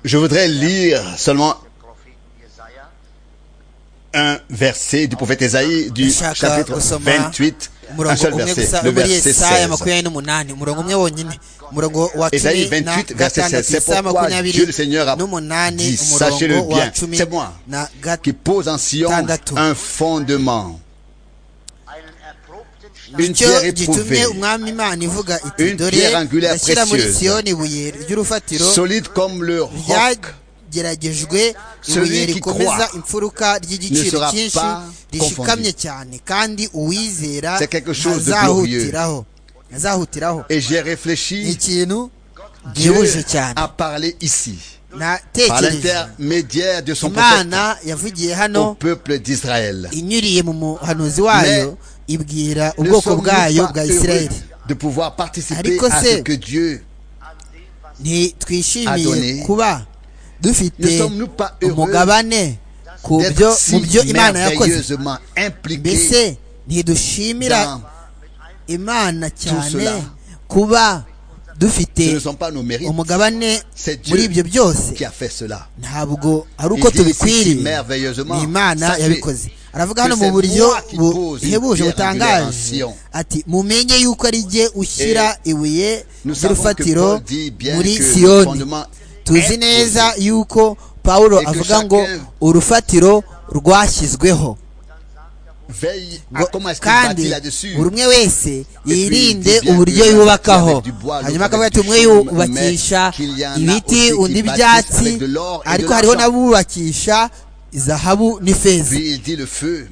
je voudrais lire seulement un verset du prophète Esaïe du Ndashaka chapitre gusoma 28, un umurongo seul umwe verset, gusa le muri verset yesaya 16. makumyabiri n'umunani umurongo umwe wonyine umurongo wa Esaïe cumi na 28, verset 16. gatandatu C'est yesaya pourquoi Dieu le makumyabiri Seigneur a n'umunani dit, sachez-le umurongo wa bien, cumi c'est moi na qui pose en Sion Tandatu. un fondement, une gatatu pierre gitumye éprouvée, umwami imana ivuga iti Une dore pierre angulaire ndashyira muri précieuse. siyoni ibuye ry'urufatiro solide comme le roc. ryageragejwe Celui ibuye qui rikomeza croit imfuruka ry'igiciro ne sera cyinshi pas rishikamye confondu. cyane kandi uwizera C'est quelque chose de azahutiraho azahutiraho Et j'ai ni réfléchi, ikintu Dieu gihuje cyane a parlé ici, par natekereje l'intermédiaire de son prophète imana yavugiye hano au peuple d'Israël. inyuriye mu muhanuzi wayo ibwira Ne ubwoko sommes-nous bwayo pas bwa heureux isirayeli de pouvoir participer Ariko à se, ce que Dieu ntitwishimiye Adonai, kuba dufite ne sommes-nous pas heureux umugabane ku byo d'être mu byo si imana yakoze merveilleusement mbese impliqués ntidushimira dans imana cyane cela. kuba dufite ce ne sont pas nos mérites, umugabane c'est Dieu muri ibyo byose qui a fait cela. ntabwo ari uko Il dit ici tubikwiriye merveilleusement, ni imana sachez yabikoze aravuga hano que mu c'est buryo moi qui bu- pose une buhebuje pierre angulaire en butangaje Sion. ati mumenye y'uko ari jye ushyira ibuye nous savons que ry'urufatiro Paul dit bien muri que le siyoni fondement tuzi est neza posé. y'uko pawulo Et que avuga ngo chacun- urufatiro rwashyizweho Veille à Ngo- comment est-ce qu'il kandi bâtit là-dessus. buri umwe wese puis, yirinde il dit bien uburyo que yubakaho avec du bois, l'autre hanyuma akavuga avec ati du umwe chaume, mais yubakisha qu'il y en a ibiti aussi qui undi bâtissent ibyatsi avec de l'or et de ariko hariho l'argent. n'abubakisha izahabu n'ifeza Puis il dit le feu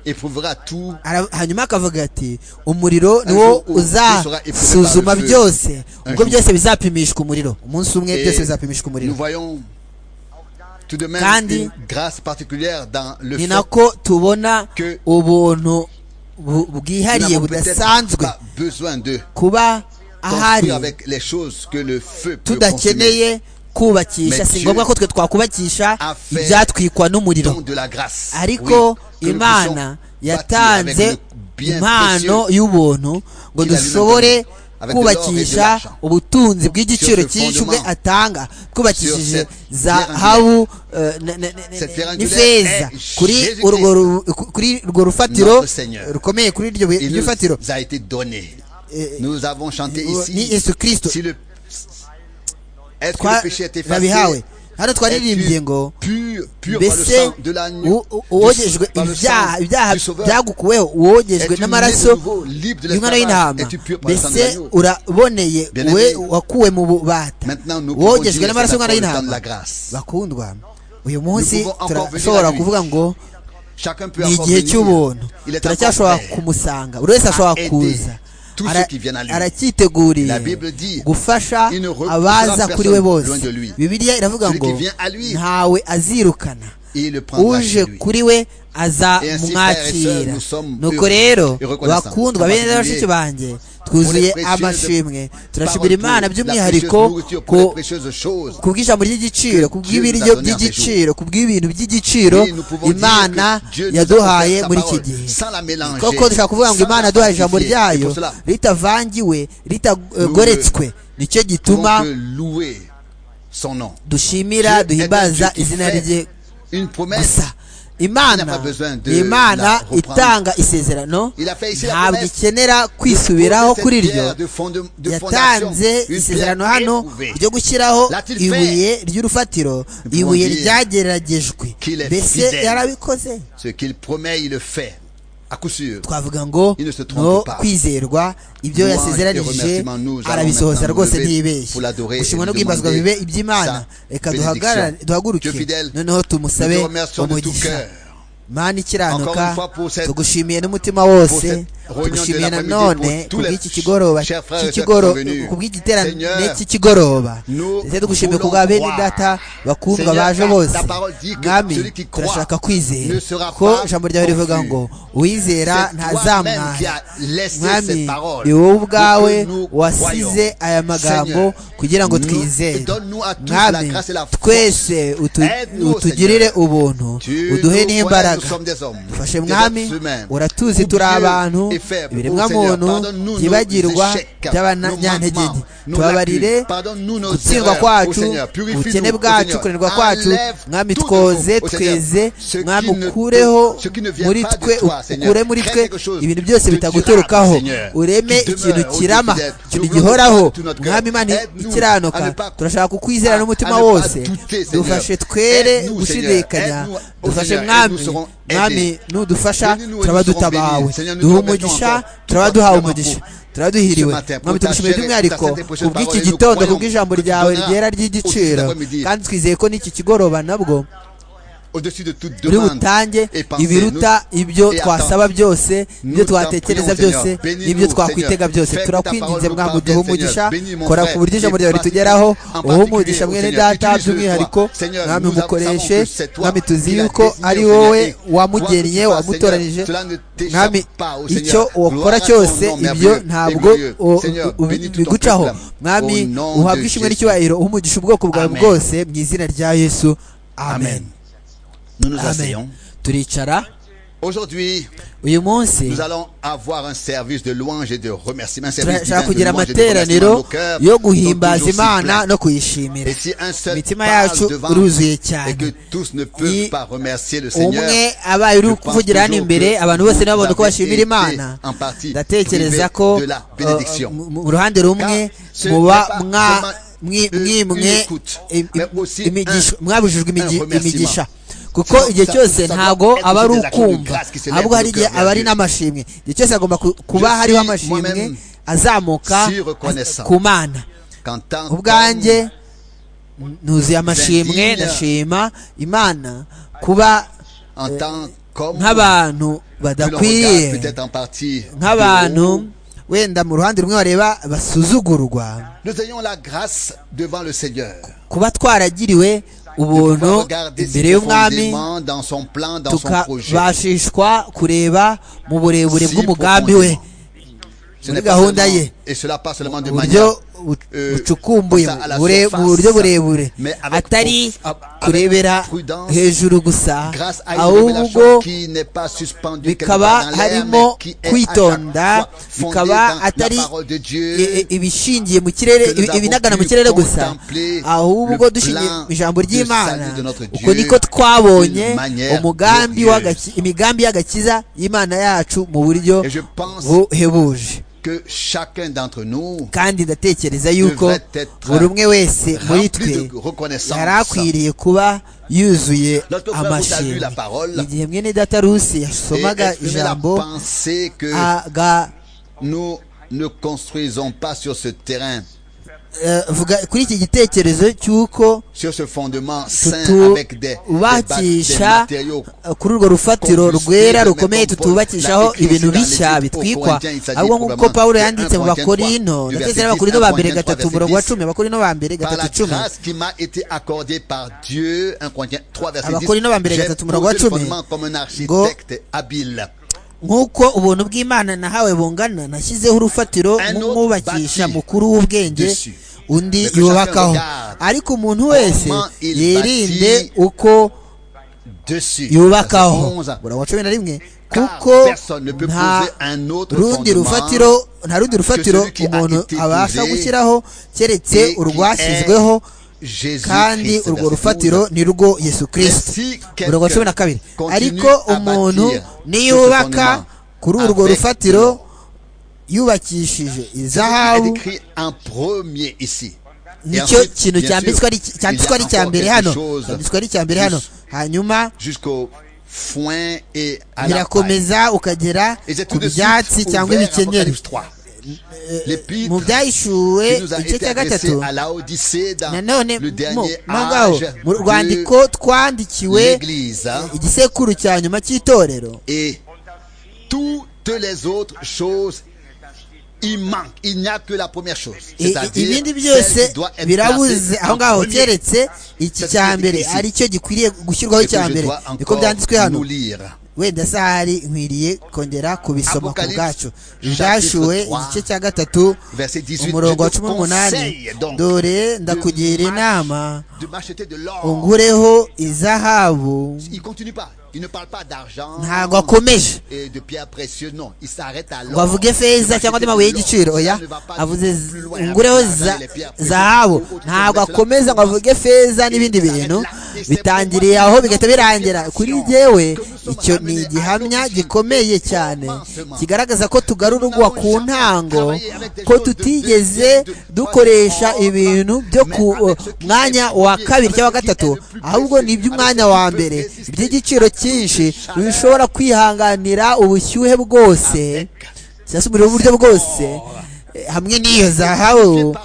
éprouvera tout Ara- hanyuma akavuga ati umuriro niwo jour où sera éprouvé uzasuzuma par le feu. byose Un ubwo jour. byose bizapimishwa umuriro umunsi umwe Et byose bizapimishwa umuriro Nous voyons tout de même Kandi- une grâce particulière dans le ni fait nako tubona que- ubuntu bu- que nous bwihariye n'avons peut-être budasanzwe pas besoin de kuba ahari construire avec les choses que le feu peut consumer, tudakeneye kubakisha si Mais ngombwa Dieu ko twe twakubakisha a fait ibyatwikwa n'umuriro dont de la grâce. ariko Oui, que nous imana puissions yatanze bâtir avec le bien impano précieux y'ubuntu ngo qu'il a dushobore lui-même donné, avec de l'or et de kubakisha l'argent. ubutunzi bw'igiciro Sur ce cyinshi fondement, ubwe atanga twubakishije sur cette zahabu Cette pierre angulaire n'ifeza est kuri Jésus-Christ, urwo ru- kuri urwo rufatiro notre Seigneur. rukomeye kuri iryo buye- Il iryo fatiro nous a été donné. Nous avons chanté euh, ici. ni Yesu Christ. Si le, est-ce que le péché est effacé twabihawe hano twaririmbye Es-tu ngo pur, pur par le mbese sang de l'agneau, u- u- uwogejwe du- par le ibyaha sang ibyaha du sauveur, byagukuweho uwogejwe Es-tu n'amaraso né de nouveau, libre de y'umwana l'esclavage? w'intama Es-tu pur par le sang de mbese l'agneau? uraboneye Bien-aimé, we wakuwe mu bubata maintenant nous pouvons dire wogejwe que n'amaraso c'est y'umwana encore le temps de la w'intama grâce. bakundwa uyu munsi pouvons encore turashobora venir à lui. kuvuga ngo Chacun peut ni encore igihe venir. cy'ubuntu Il est turacyashobora encore prêt. kumusanga buri wese ashobora aider kuza tous ceux Ara- qui viennent à lui. aracyiteguriye La Bible dit, gufasha il ne repoussera abaza kuri we personne bose loin de lui. bibiliya iravuga Celui ngo qui vient à lui, ntawe azirukana Il le prendra chez uje lui. kuri we Et ainsi, frères et azamwakira sœurs, nous sommes nuko heureux rero et reconnaissants. bakundwa bene Abatumiye bashiki bange twuzuye précieuses amashimwe Parole turashimira pour imana la by'umwihariko précieuse nourriture, pour les ku précieuses choses. ku bw'ijambo ry'igiciro ku Dieu nous a bw'ibiryo donné by'igiciro ku bw'ibintu by'igiciro Oui, nous pouvons imana dire que Dieu nous a yaduhaye offert sa muri iki parole, gihe sans la mélanger, koko dushobora kuvuga ngo sans imana la yaduhaye ijambo falsifier. Et ryayo pour cela, ritavangiwe ritagoretswe nicyo Nous pouvons gituma que louer son nom. Dieu est un dushimira Dieu duhimbaza qui izina fait rye une promesse. gusa imana pas besoin de ni imana la reprendre. itanga isezerano Il a fait ici la ntabwo promesse ikenera kwisubiraho Cette kuri ryo pierre de fondem- de fondation, yatanze une isezerano pierre hano éprouvée. ryo gushyiraho L'a-t-il fait? ibuye ry'urufatiro pouvons ibuye dire ryageragejwe qu'il est mbese fidèle. yarabikoze Ce qu'il promet, il le fait. À coup sûr. twavuga ngo Il ne se trompe no pas. kwizerwa ibyo Louange et yasezeranije remerciements, nous allons arabisohoza maintenant rwose nous lever pour ntibeshya l'adorer et gushimwa no lui guhimbazwa demander bibe iby'imana sa reka bénédiction. duhagarare- duhaguruke Dieu fidèle, noneho tumusabe nous te remercions de tout umugisha cœur. mana Encore une ikiranuka fois pour cette- tugushimiye n'umutima pour wose cette réunion tugushimiye de na l'après-midi, none pour tous les kubw'iki kigoroba chers frères et sœurs qui cy'ikigoro- sont venus. ku bw'igiterane Seigneur, cy'ikigoroba nous ndetse tugushimiye voulons kubwa bene croire. data bakundwa Seigneur, baje ta- bose ta parole dit que mwami celui qui croit turashaka kwizera ne sera ko pas ijambo ryawe rivuga confus. ngo uwizera C'est toi-même qui ntazamwara as laissé ces mwami paroles ni wowe pour que ubwawe nous wasize croyions. aya magambo Seigneur, kugira ngo nous- twizere donne-nous à tous la mwami grâce et la force. twese utu- Aide-nous, utugirire Seigneur. ubuntu Tu uduhe nous connais, nous n'imbaraga sommes des hommes, fashe des mwami êtres humains. uratuzi turi Oublieux abantu et les faibles. ibiremwa Ô Seigneur, muntu pardonne-nous nos byibagirwa échecs, nos by'abanyantegenke manquements, nos tubabarire lacunes. Pardonne-nous nos gutsindwa erreurs, ô kwacu Seigneur. ubukene Purifie-nous, ô bwacu Seigneur. kunanirwa kwacu Enlève mwami tout de twoze nous, ô Seigneur. tweze Ce qui mwami ne- ukureho ce qui ne vient muri pas de twe toi, Seigneur. ukure muri twe Crée quelque chose ibintu byose de bitaguturukaho durable, Seigneur. ureme Qui ikintu demeure, ô kirama Dieu fidèle. ikintu Nous gihoraho voulons tout notre cœur. mwami imana Aide-nous ikiranuka à ne pas- turashaka kukwizera à- n'umutima à ne pas wose douter, Seigneur. dufashe twere Aide-nous, gushidikanya Seigneur. Aide-nous, ô dufashe Seigneur, et mwami nous serons aidés. mwami nudufasha Bénis-nous et turaba nous serons dutabawe bénis. Seigneur, nous te duha remettons umugisha encore turaba tout duhawe notre umugisha amour. turaba duhiriwe Ce matin, pour ta mwami tugushimiye chair et by'umwihariko pour ta sainte prochaine kubw'iki parole, nous gitondo croyons kubw'ijambo que tu ryawe donneras ryera au ry'igiciro cet après-midi. kandi twizeye ko n'iki kigoroba nabwo Au-dessus de toute uri demande butange et pensée, ibiruta nous- ibyo et twasaba byose ibyo Nous t'en twatekereza prions, byose Seigneur. Bénis-nous, n'ibyo twakwitega Seigneur. byose Fais que ta turakwinginze parole nous mwangu parvienne, duhe Seigneur. umugisha Bénis mon kora frère, ku buryo ijambo et ryawe ritugeraho particulier, uhe umugisha Seigneur. mwene Utilise-le, data by'umwihariko toi. Seigneur, mwami nous mukoreshe savons que c'est toi mwami tuzi qui l'as yuko désigné, ari Seigneur, wowe et wamugennye toi, wamutoranyije Seigneur, cela ne t'échappe mwami pas, ô Seigneur. icyo Gloire wakora à ton cyose nom ibyo merveilleux et ntabwo glorieux. o- Seigneur, o- bénis tout ton bigucaho peuple. mwami Au nom uhabwe de ishimwe Jésus. n'icyubahiro uhe umugisha ubwoko bwawe Amen. bwose mu izina rya yesu amen Amen. Nous nous amen asseyons. turicara Aujourd'hui, uyu munsi nous allons avoir un service de louange et de remerciement. Un service divin turashaka de kugira louange et de remerciement dans amateraniro nos cœurs, yo dont guhimbaza toujours si imana plein. no kuyishimira Et si un seul imitima parle yacu devant iruzuye et que cyane tous ne Ni peuvent pas remercier le Seigneur, umwe abaye uri je pense kuvugira hano toujours imbere que abantu bose vous nababona uko avez bashimira été imana en partie ndatekereza privés ko de la uh, bénédiction. uh, mu- mu ruhande rumwe Car ce muba n'est pas mwa seulement mwi- une- mwimwe une écoute, im- mais im- aussi imigisha- un- mwabujijwe imigi- un remerciement. imigisha kuko igihe ça- cyose ça ntabwo doit être aba ari des actions de ukumva grâce qui s'élèvent ahubwo de hari nos igihe cœurs aba ari vers Dieu. n'amashimwe igihe cyose hagomba ku- kuba Je hariho suis amashimwe moi-même azamuka si reconnaissant. ku mana qu'en tant ubwanjye qu'homme, nuzuye amashimwe Zindinya. ndashima imana kuba en tant qu'homme, nk'abantu que l'on regarde badakwiriye peut-être en partie de nk'abantu haut, wenda mu ruhande rumwe bareba basuzugurwa nous ayons la grâce devant le Seigneur. kuba twaragiriwe ubuntu Pouvoir regarder si imbere y'umwami profondément dans son plan, dans son projet. tukabashishwa kureba mu burebure Si bw'umugambi we Ce muri n'est pas gahunda seulement- ye et cela pas seulement de uburyo manière bu- euh, bucukumbuye comme ça, à la bure- surface, mu buryo burebure mais avec atari prof- avec kurebera prudence, hejuru gusa grâce à une révélation ahubwo qui n'est pas suspendue quelque bikaba part dans l'air, mais harimo qui est à kwitonda chaque fois fondée bikaba dans atari la parole de Dieu, i- i- ibishingiye mu kirere que nous ibi- avons ibinagana mu pu kirere gusa contempler ahubwo le dushingiye plan mu ijambo de ry'imana salut de notre uko Dieu niko twabonye d'une manière umugambi glorieuse. w'agaki- imigambi y'agakiza y'imana yacu mu buryo Et je pense buhebuje que chacun d'entre nous kandi ndatekereza yuko devrait être buri umwe wese muri rempli twe de reconnaissance. yari akwiriye kuba yuzuye Lorsque frère Ruth a lu amashimwe la parole, igihe mwene data rusi et yasomaga exprimer la ijambo pensée que aga nous ne construisons pas sur ce terrain, eh, vuga kuri iki gitekerezo cy'uko sur ce fondement sain avec des, des ba- des tutubakisha matériaux eh, kuri urwo rufatiro Construire, rwera mais rukomeye compose- tutubakishaho la écriture ibintu dans les bishya lettres aux bitwikwa Corinthiens, il s'agit ahubwo nk'uko probablement pawulo de yanditse mu 1 bakorino du ndetse verset n'abakorino 10, ba mbere 1 gatatu verset umurongo wa 10. cumi abakorino ba par mbere la gatatu cumi grâce qui m'a été accordée par Dieu, 1 Corinthiens 3, verset 10, Abakorino ba mbere j'ai gatatu umurongo wa posé le cumi. fondement comme un architecte habile. nk'uko ubuntu bw'imana nahawe bungana nashyizeho urufatiro Un autre nk'umwubakisha bâti mukuru w'ubwenge dessus. undi Mais que yubakaho chacun regarde ariko umuntu wese comment il yirinde bâtit uko Dessus. yubakaho Verset 11. umurongo wa cumi na rimwe Car kuko personne ne peut nta poser un autre rundi fondement rufatiro nta rundi rufatiro celui qui a umuntu été abasha posé gushyiraho keretse et qui urwashyizweho est Jésus kandi Christ, urwo verset rufatiro 12. ni rwo yesu kirisito si umurongo wa cumi na quelqu'un kabiri continue ariko à umuntu bâtir niyubaka sur ce fondement kuri urwo avec rufatiro l'or. yubakishije est izahabu écrit en premier ici. Et nicyo ensuite, kintu bien cyanditswe sûr, ari il y a cyanditswe ari icya encore mbere quelque hano chose cyanditswe ari icya mbere hano jus- hanyuma Jusqu'au foin et à la paille. birakomeza ukagera Et c'est ku tout de suite byatsi ouvert cyangwa ibikenyeri Apocalypse 3. mu L'épître byahishuwe qui nous a igice été cya adressé gatatu à Laodicée dans nanone le mo dernier mo ngaho âge mu rwandiko de twandikiwe l'Église. hein. igisekuru cya nyuma cy'itorero Et toutes les autres choses, il manque. Il n'y a que la première chose. I- i- C'est-à-dire ibindi celle byose qui doit être birabuze placée aho en ngaho premier. keretse iki Cette cya petite mbere ici. ari cyo gikwiriye gushyirwaho Et que cya je mbere dois niko encore byanditswe hano nous lire. wenda se ahari nkwiriye kongera kubisoma ku Apocalypse, bwacu chapitre ibyashyuwe trois, igice cya gatatu verset 18, umurongo wa je te cumi n'umunani conseille donc dore ndakugira de mach- inama de m'acheter de l'or. ungureho izahabu Il continue pas. Il ne parle pas d'argent ntabwo akomeje et de pierres précieuses. Non, il s'arrête à ngo l'or. avuge feza cyangwa andi mabuye y'igiciro oya avuze z- ungureho za- zahabu ntabwo akomeza ngo avuge feza n'ibindi bintu bitangiriye aho bigahita birangira kuri jyewe icyo ni igihamya gikomeye cyane kigaragaza ko tugarurwa ku ntango ko tutigeze dukoresha ibintu byo ku mwanya wa kabiri cyangwa gatatu ahubwo ni iby'umwanya wa mbere iby'igiciro cyinshi bishobora kwihanganira ubushyuhe bwose cyangwa se umuriro w'uburyo bwose eh, hamwe n'iyo zahabu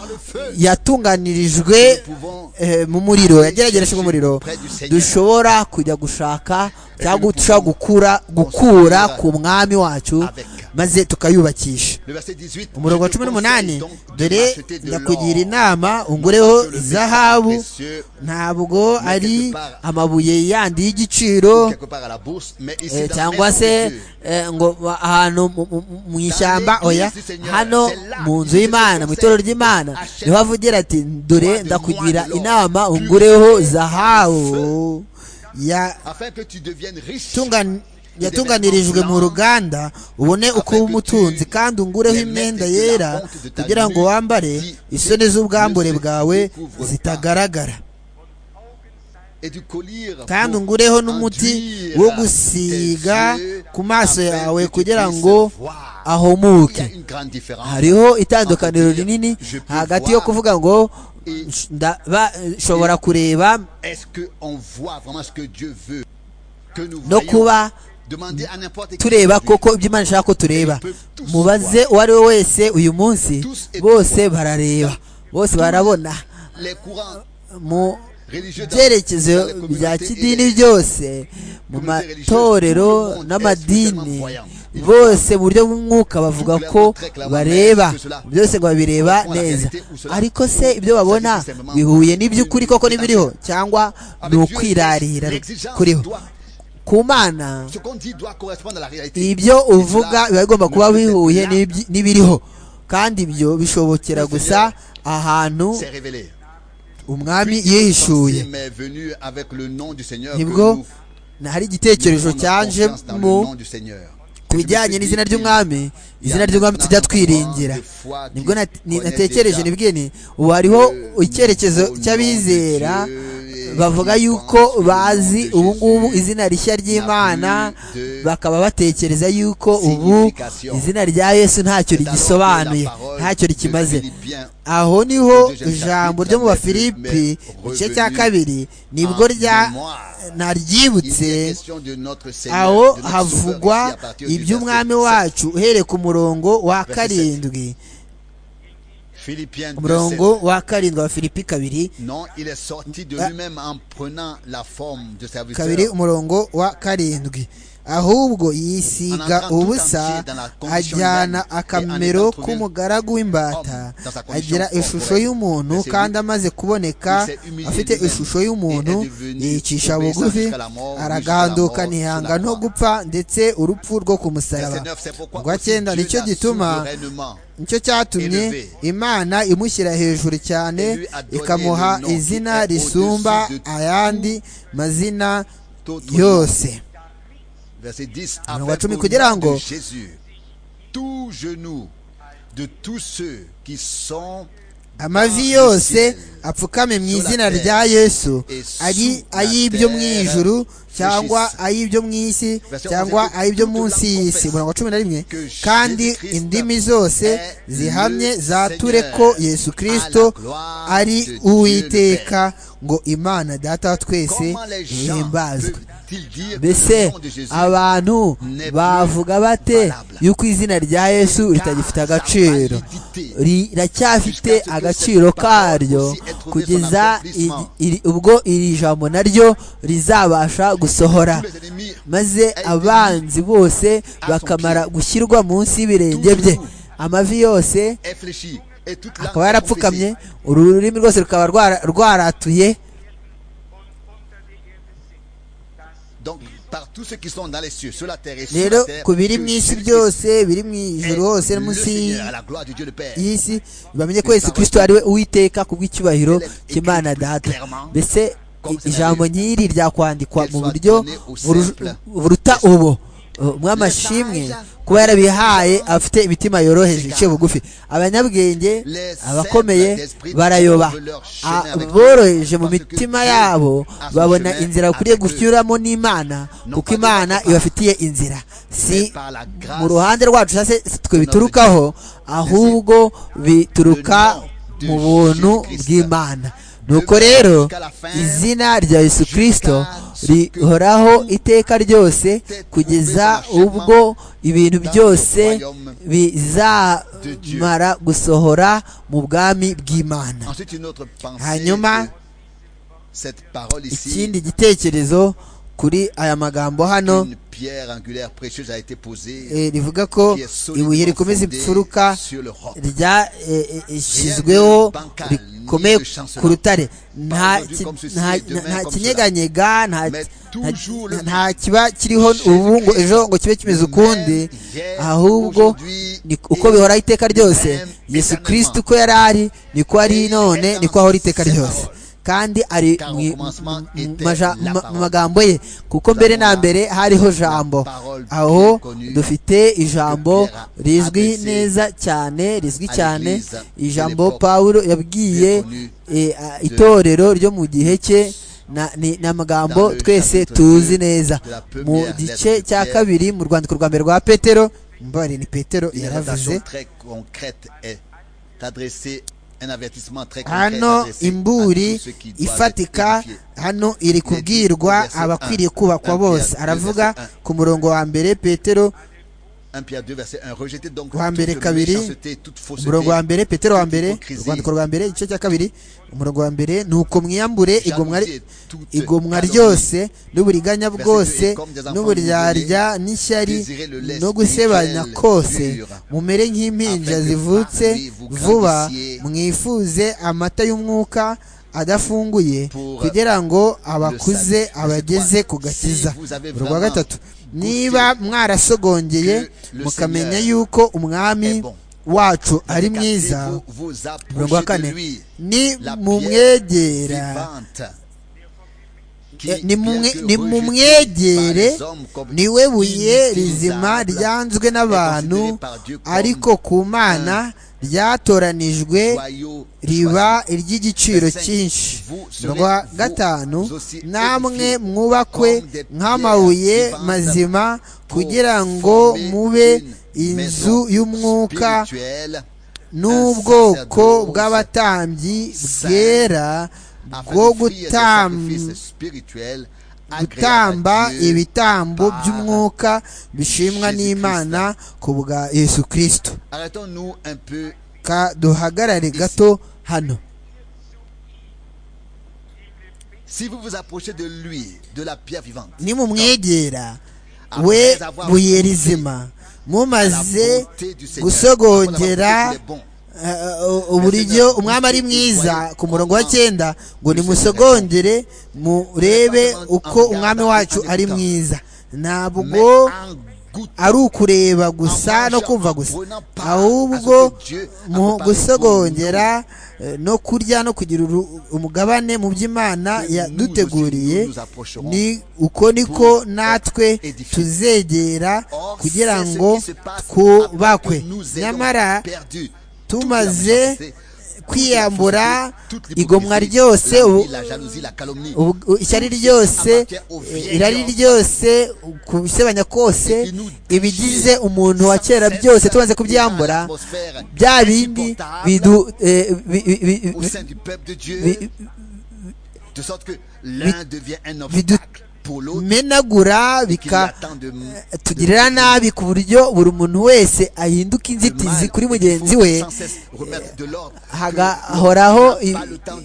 yatunganirijwe eh, mu muriro yageragerejwe mu muriro dushobora kujya gushaka cyangwa dushobora gukura gukura ku mwami wacu maze tukayubakisha Le verset 18. umurongo wa Je te cumi n'umunani conseille donc de dore m'acheter de ndakugira l'or. inama ungureho Sur le métal zahabu précieux, ntabwo ari amabuye yandi y'igiciro quelque part à la bourse, mais ici Eh, dans cyangwa l'Est de se Dieu. eh, ngo ba- ahantu mu- mu- mu- mu ishyamba oya hano mu nzu y'imana mu itorero ry'imana niho avugira ati dore ndakugira inama ungureho zahabu ya Afin que tu deviennes riche. tungan- yatunganirijwe mu ruganda ubone uko uba umutunzi kandi ungureho imyenda yera kugira ngo wambare isoni z'ubwambure bwawe zitagaragara Et du collier kandi pour ungureho n'umuti enduire wo gusiga tes yeux ku maso afin yawe que tu kugira puisses ngo voir. Il y a ahumuke une grande différence. hariho itandukaniro rinini hagati yo kuvuga ngo "Nsh- ndaba- nshobora kureba Est-ce qu'on voit vraiment ce que Dieu veut que nous no voyons kuba Demandez à n'importe qui tureba aujourd'hui. koko ibyo imana ishaka ko tureba mubaze uwo ari we wese uyu munsi bose barareba bose barabona Les courants mu religieux dans- byerekezo dans les communautés bya et kidini les- byose mu matorero n'amadini bose mu buryo bw'umwuka bavuga ko bareba byose ngo babireba neza ariko se ibyo babona bihuye n'iby'ukuri koko n'ibiriho cyangwa Avec ni Dieu, ukwirarira l'exigence kuriho doit- ku mana ce qu'on dit doit correspondre à la réalité. ibyo Et uvuga cela biba bigomba ne kuba peut être bihuye là, n'ibyi- n'ibiriho kandi ibyo bishobokera gusa ahantu C'est révélé. umwami yihishuye Sorcier m'est venu avec le nom du Seigneur. que nibwo nous- na- hari nous igitekerezo prenons cyaje confiance dans le mu nom du Seigneur. ku bijyanye n'izina ry'umwami izina ry'umwami tujya twiringira nibwo nat- ni- natekereje nibwiye ni ubu hariho icyerekezo cy'abizera bavuga yuko bazi ubu ngubu izina rishya ry'imana bakaba batekereza yuko ubu izina rya yesu ntacyo rigisobanuye ntacyo rikimaze aho niho ijambo ryo mu bafilipi igice cya kabiri nibwo rya naryibutse aho havugwa iby'umwami wacu uhereye ku murongo wa karindwi umurongo wa karindwi wa filipi kabiri Non, il est sorti de Ah. lui-même en prenant la forme de serviteur. kabiri umurongo wa karindwi ahubwo yisiga ubusa ajyana akamero k'umugaragu w'imbata agira ishusho y'umuntu kandi amaze kuboneka afite ishusho y'umuntu yicisha bugufi aragahanduka ntihanga no gupfa ndetse urupfu rwo ku musaraba Verset 9, c'est pourquoi urwa aussi cyenda Dieu nicyo l'a gituma souverainement nicyo cyatumye imana imushyira hejuru cyane ikamuha izina risumba ayandi mazina yose Verset 10. Umurongo wa afin cumi qu'au kugira nom ngo- de Jésus, tout genou de tous ceux qui sont amavi yose apfukame mu izina rya yesu ari ay'ibyo mu ijuru cyangwa ay'ibyo mu isi cyangwa ay'ibyo munsi y'isi umurongo wa cumi na rimwe kandi indimi zose zihamye zature ko yesu kirisito ari uwiteka ngo imana data wa twese Comment les gens ihimbazwe peuvent-ils dire mbese au nom de Jésus abantu bavuga bate yuko izina rya yesu ritagifite agaciro riracyafite agaciro karyo kugeza iri- iri- ubwo iri jambo naryo rizabasha gusohora tous les ennemis maze abanzi bose bakamara gushyirwa munsi y'ibirenge bye amavi yose infléchis et toute langue akaba est yarapfukamye confessée. ururimi rwose rukaba rwara- rwaratuye Donc, par tous ceux qui sont dans les cieux, sur la terre et sur rero la terre. ku biri mu isi byose biri mu ijuru hose est no le munsi Seigneur, à la gloire de Dieu le Père. y'isi bamenye ko yesu kirisito ari we uwiteka ku bw'icyubahiro cy'imana data mbese i- ijambo nyiri ryakwandikwa mu buryo buru- buruta ubu Uh, mw'amashimwe kuba yarabihaye afite imitima yoroheje iciye bugufi abanyabwenge abakomeye barayoba A- boroheje mu mitima yabo babona inzira bakwiriye gucyuramo n'imana kuko imana ibafitiye inzira si mu ruhande rwacu cyangwa se twe biturukaho ahubwo bituruka mu buntu bw'imana nuko rero izina rya yesu kirisito rihoraho iteka ryose kugeza ubwo ibintu byose bizamara gusohora mu bwami bw'imana Ensuite, une autre pensée. Hanyuma, que cette parole ici, ikindi gitekerezo kuri aya magambo hano une pierre angulaire précieuse a été posée eh, rivuga ko qui est ibuye solidement rikomeza fondée imfuruka sur le roc. ryashyizweho rikomeye ku rutare nta ki- nta- nta kinyeganyega nta- nta- nta kiba kiriho ubu ngo ejo ngo kibe kimeze ukundi ahubwo ni uko bihora iteka ryose yesu kirisiti uko yari ari niko ari none niko ahora iteka ryose kandi ari mu- mu- mu maja- ma- mu magambo ye kuko mbere na mbere hariho jambo aho dufite ijambo rizwi neza cyane rizwi cyane ijambo pawulo yabwiye eh, a- itorero ryo mu gihe cye na- ni ni amagambo twese tuzi neza mu gice cya kabiri mu rwandiko rwa mbere rwa petero mbari ni petero Une invitation yaravuze très concrète est adressée, un avertissement très concret est hano adressé à imburi tous ceux qui doivent être ifatika édifiés. hano iri kubwirwa abakwiriye kubakwa bose aravuga ku murongo wa mbere petero 1 Pierre 2 verset 1 rejetez donc Wa mbere toute kabiri, méchanceté, toute umurongo wa fausseté. mbere petero wa mbere Hypocrisie. urwandiko rwa mbere igice cya kabiri umurongo wa mbere ni uko mwiyambure igomwa ri- Jalousie, toute igomwa calomnie. ryose n'uburinganya Verset bwose deux, comme des enfants n'uburyarya n'ishyari désirez le lest no gusebanya mutuel kose dur, mumere nk'impinja afin que par zivutse lui vous vuba grandissiez mwifuze amata y'umwuka adafunguye pour kugira ngo abakuze salut. abageze ku Si gakiza vous avez urwa vraiment gatatu niba mwarasogongeye que le mukamenya Seigneur yuko umwami est bon. wacu ari Car si mwiza vous vous murongo wa approchez de kane lui ni la pierre mumwegera vivante qui, Eh, ni mumwe- bien que ni rejetée mumwegere par les hommes comme niwe buye rizima inutilisable, ryanzwe n'abantu est considéré par Dieu comme ariko ku mana ryatoranijwe joyau riba iry'igiciro Verset cyinshi vous serez umurongo wa vous gatanu aussi namwe édifiés mwubakwe comme des nk'amabuye pierres mazima pour kugira ngo former mube une inzu maison y'umwuka spirituelle n'ubwoko sacerdoce bw'abatambyi saint, bwera afin bwo d'offrir des sacrifices gutam- spirituels agréables à gutamba Dieu. ibitambo par by'umwuka bishimwa Jésus n'imana ku bwa yesu kirisito Arrêtons-nous un peu ka duhagarare gato hano si vous vous approchez de lui de la pierre vivante nimumwegera we buye rizima mumaze gusogongera gusogongera eh, uburyo umwami ari mwiza ku murongo wa cyenda ngo nimusogongere murebe uko umwami wacu ari mwiza ntabwo ari ukureba gusa no kumva gusa ahubwo mu gusogongera eh, no kurya no kugira uru- umugabane mu by'imana yaduteguriye ni uko niko natwe tuzegera kugira ngo twubakwe nyamara tumaze kwiyambura igomwa ryose ubu- ubu- u- ishyari ryose eh, irari ryose kubisebanya kose ibigize umuntu wa kera byose tumaze kubyambura bya bindi bidu eh, bi- bi- bi- au sein du peuple de Dieu, bi- de sorte que l'un devient un vidu- obstacle pour l'autre, bimenagura et qu'il lui bika attend de tugirira nabi ku buryo buri muntu wese ahinduka inzitizi kuri mugenzi we hagahoraho i-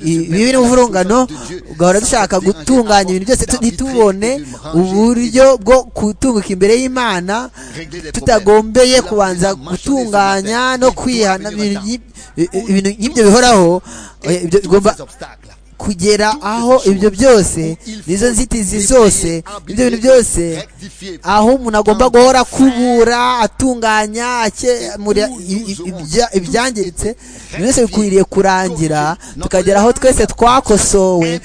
i- ibibi n'umuvurungano ugahora dushaka gutunganya ibintu byose tu- ntitubone uburyo bwo gutunguka imbere y'imana tutagombeye kubanza gutunganya no kwihana ibintu nk'ibyo bihoraho eh, ibyo bigomba kugera aho ibyo byose nizo nzitizi zose ibyo bintu byose aho umuntu agomba guhora akubura atunganya akemura ibyangiritse byose bikwiriye kurangira tukagera aho twese twakosowe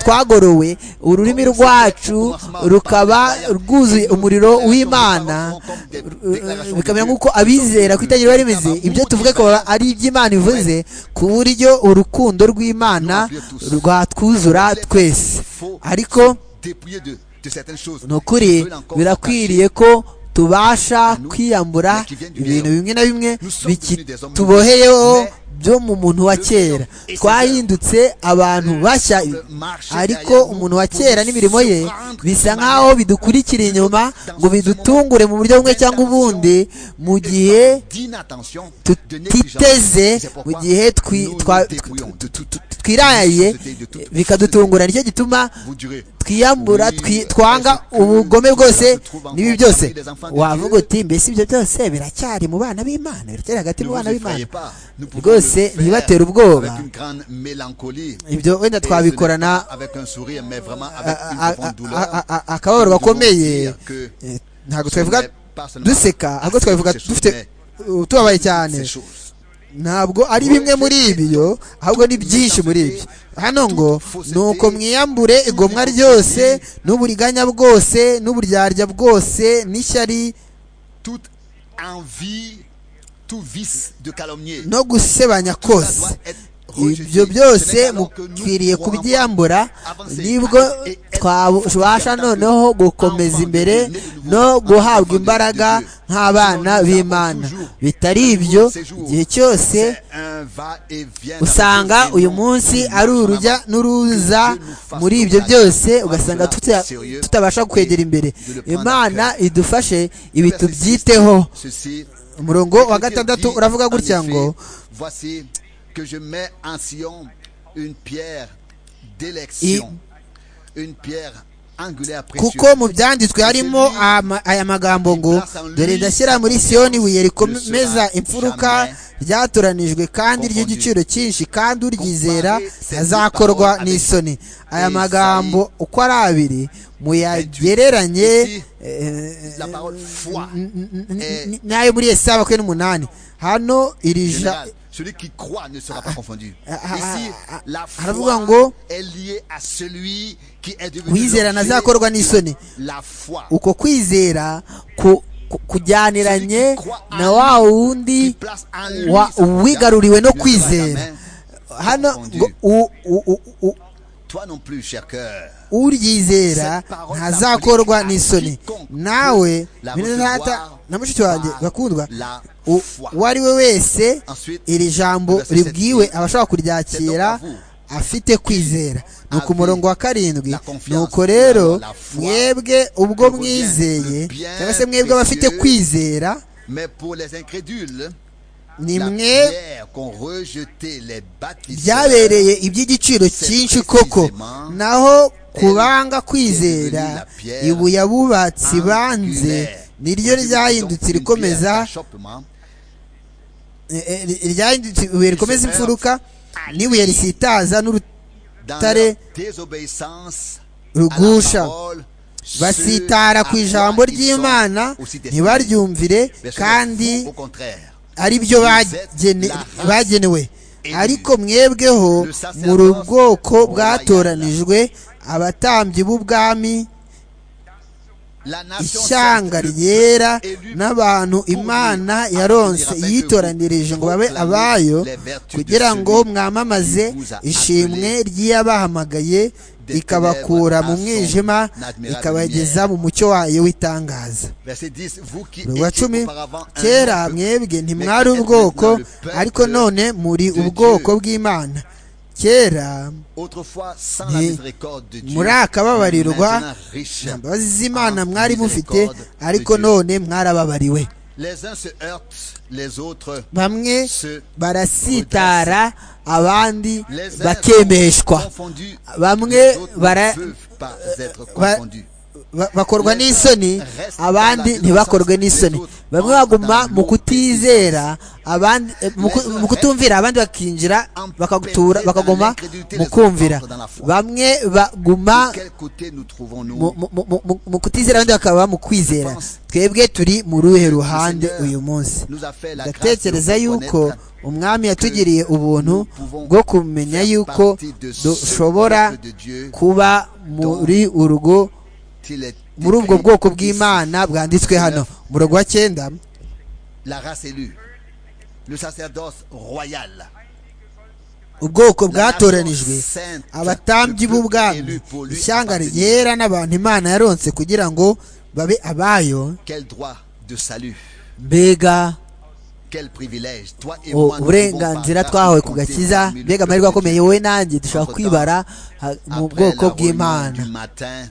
twagorowe ururimi rwacu rukaba rwuzuye umuriro w'imana bikamera nk'uko abizera ku itangiriro rimeze ibyo tuvuga akaba ari iby'imana ivuze ku buryo urukundo rw'imana rwatwuzura twese ariko ni ukuri birakwiriye ko tubasha kwiyambura ibintu bimwe na bimwe tuboheyeho byo mu muntu wa kera twahindutse abantu bashya ariko umuntu wa kera n'imirimo ye bisa nk'aho bidukurikira inyuma ngo bidutungure mu buryo bumwe cyangwa ubundi mu gihe tutiteze mu gihe twiraye bikadutungura nicyo gituma twiyambura twanga ubugome bwose n'ibi byose wavuga uti mbese ibyo byose biracyari mu bana b'imana biracyari hagati mu bana b'imana rwose ntibatere ubwoba ibyo wenda twabikorana akababaro gakomeye ntabwo twabivuga duseka ahubwo twabivuga dufite tubabaye cyane ntabwo ari bimwe muri ibyo ahubwo ni byinshi muri ibyo hano ngo ni uko mwiyambure igomwa ryose n'uburiganya bwose n'uburyarya bwose n'ishyari no gusebanya kose ibyo byose mukwiriye kubyiyambura nibwo twabasha noneho gukomeza imbere no guhabwa imbaraga nk'abana b'imana bitari ibyo igihe cyose usanga uyu munsi ari urujya n'uruza muri ibyo byose ugasanga tutabasha kwegera imbere imana idufashe ibi tubyiteho umurongo wa gatandatu uravuga gutya ngo kuko mu byanditswe harimo aya magambo ngo dore ndashyira muri siyoni ibuye rikomeza imfuruka ryatoranijwe kandi ry'igiciro cyinshi kandi uryizera azakorwa n'isoni aya magambo uko ari abiri muyagereranye n'ayo muri esi abakwe n'umunani hano iri jambo celui qui croit ne sera pas confondu. Ici, la haravuga foi est liée à celui qui est kwizera ntazakorwa n'isoni la foi. uko kwizera ku- ku- kujyaniranye na wa wundi wa- wigaruriwe no kwizera hano ngo u- u- u- u- Toi non plus, cher cœur. uryizera ntazakorwa n'isoni nawe bene data na mushiki wanjye bakundwa La u- foi. uwo ari we wese iri jambo ribwiwe abashaka kuryakira afite kwizera ni uku umurongo wa karindwi ni uko rero mwebwe ubwo mwizeye cyangwa se mwebwe abafite kwizera Mais pour les incrédules, ni la mwe pierre qu'ont rejeté les bâtisseurs byabereye iby'igiciro cyinshi koko naho kubanga kwizera ibuye abubatsi banze niryo ryahindutse rikomeza d'achoppement eh, eh, ryahindutse ibuye rikomeza imfuruka n'ibuye risitaza n'urutare dans Tare. la désobéissance à la rugusha parole, ceux basitara à ku quoi ijambo ils sont ry'imana aussi destinés. ntibaryumvire Verset kandi au contraire. ari byo bagene- bagenewe ariko mwebweho mu bwoko bwatoranijwe abatambyi b'ubwami La nation ishyanga ryera n'abantu imana yaronse yitoranirije ngo babe abayo kugira ngo mwamamaze ishimwe ry'abahamagaye ikabakura mu mwijima ikabageza mu mucyo wayo w'itangaza Verset 10, vous qui wa étiez cumi auparavant un kera autre mwebwe Mais ntimwari êtes ubwoko maintenant le peuple ariko none muri ubwoko bw'imana kera Autrefois, sans la Ni- miséricorde de Dieu, muri akababarirwa maintenant riche. imbabazi z'imana mwari mufite ariko none mwarababariwe Les uns se heurtent, les autres bamwe se barasitara abandi les uns sont bakemeshwa confondus, bamwe les autres bara- ne peuvent pas être ba- confondus. ba- bakorwa n'isoni abandi ntibakorwe n'isoni bamwe baguma mu kutizera abandi eh, mu ku- mu kutumvira abandi bakinjira bakagutura bakaguma mu kumvira bamwe baguma quel côté nous mu- trouvons-nous mu- mu- mu- mu kutizera abandi bakaba mu kwizera twebwe turi mu ruhe ruhande uyu munsi nous a fait la grâce de ndatekereza yuko reconnaître umwami yatugiriye ubuntu bwo kumenya yuko partie de ce dushobora peuple de Dieu kuba muri urugo qu'il est muri ubwo écrit bwoko ici, bw'imana bwanditswe hano umurongo wa cyenda la race élue le sacerdoce royal ubwoko bwatoranijwe Sainte, le abatambyi peuple b'ubwami élu pour lui ishyanga appartenir. ryera n'abantu imana yaronse kugira ngo babe abayo quel droit de salut mbega quel privilège toi et u- moi nous uburenganzira pouvons twahawe partager ku compter gakiza parmi le mbega peuple amahirwe de Dieu. akomeye wowe nanjye dushobora kwibara ha- mu Après bwoko la réunion bw'imana du matin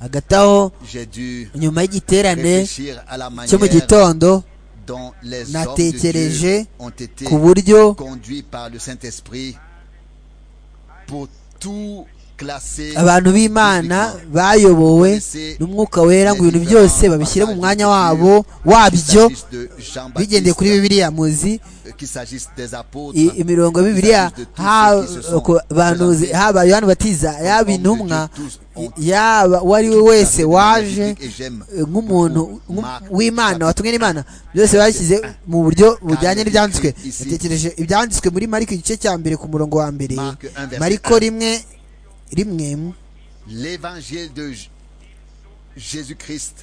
hagati aho j'ai dû nyuma y'igiterane réfléchir à la cyo mu manière gitondo dont les hommes de natekereje Dieu ont été ku buryo conduits par le Saint-Esprit pour tout classer abantu b'imana bayobowe n'umwuka wera ngo ibintu byose babishyire mu mwanya wabo wabyo bigendeye kuri bibiliya muzi i- imirongo ya bibiliya ha- ku bahanuzi, haba yohani batiza yaba intumwa yaba uwo ari we wese waje eh, nk'umuntu nk'u- w'imana watumwe n'imana byose bashyize mu buryo bujyanye n'ibyanditswe yatekereje ibyanditswe muri mariko igice cya mbere ku murongo wa mbere mariko rimwe rimwe l'évangile de J- Jésus-Christ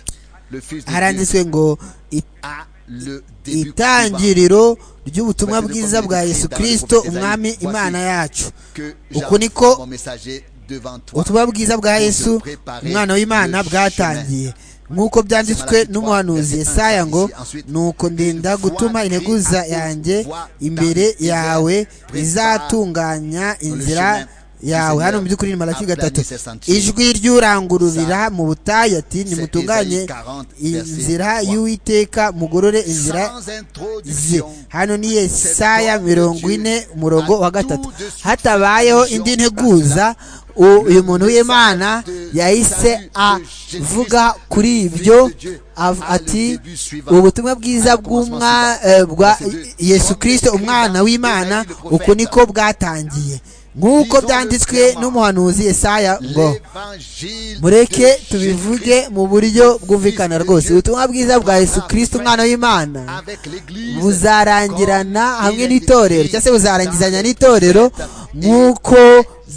le fils de Dieu haranditswe ngo "I- a le début combat itangiriro ry'ubutumwa bwiza bwa yesu kirisito umwami imana yacu que uku j'avance niko mon messager devant toi ubutumwa bwiza bwa yesu umwana w'imana bwatangiye nk'uko byanditswe n'umuhanuzi Yesaya ngo nuko ndinda gutuma integuza yanjye imbere yawe izatunganya inzira yawe hano mu by'ukuri ni maraki gatatu ijwi ry'urangururira mu butayu ati nimutunganye inzira y'uwiteka mugorore inzira sans ze introduction hano ni yesaya mirongo ine umurongo wa gatatu hatabayeho indi nteguza u- uyu muntu w'imana yahise avuga kuri ibyo av- ati ubutumwa bwiza bw'umwa eh, bwa yesu kirisito umwana w'imana uku niko bwatangiye nk'uko byanditswe n'umuhanuzi yesaya ngo l'évangile mureke de tubivuge mu buryo bwumvikana rwose ubutumwa bwiza bwa yesu kirisito umwana w'imana avec l'église buzarangirana comme hamwe il est n'itorero écrit cyangwa se buzarangizanya n'itorero nk'uko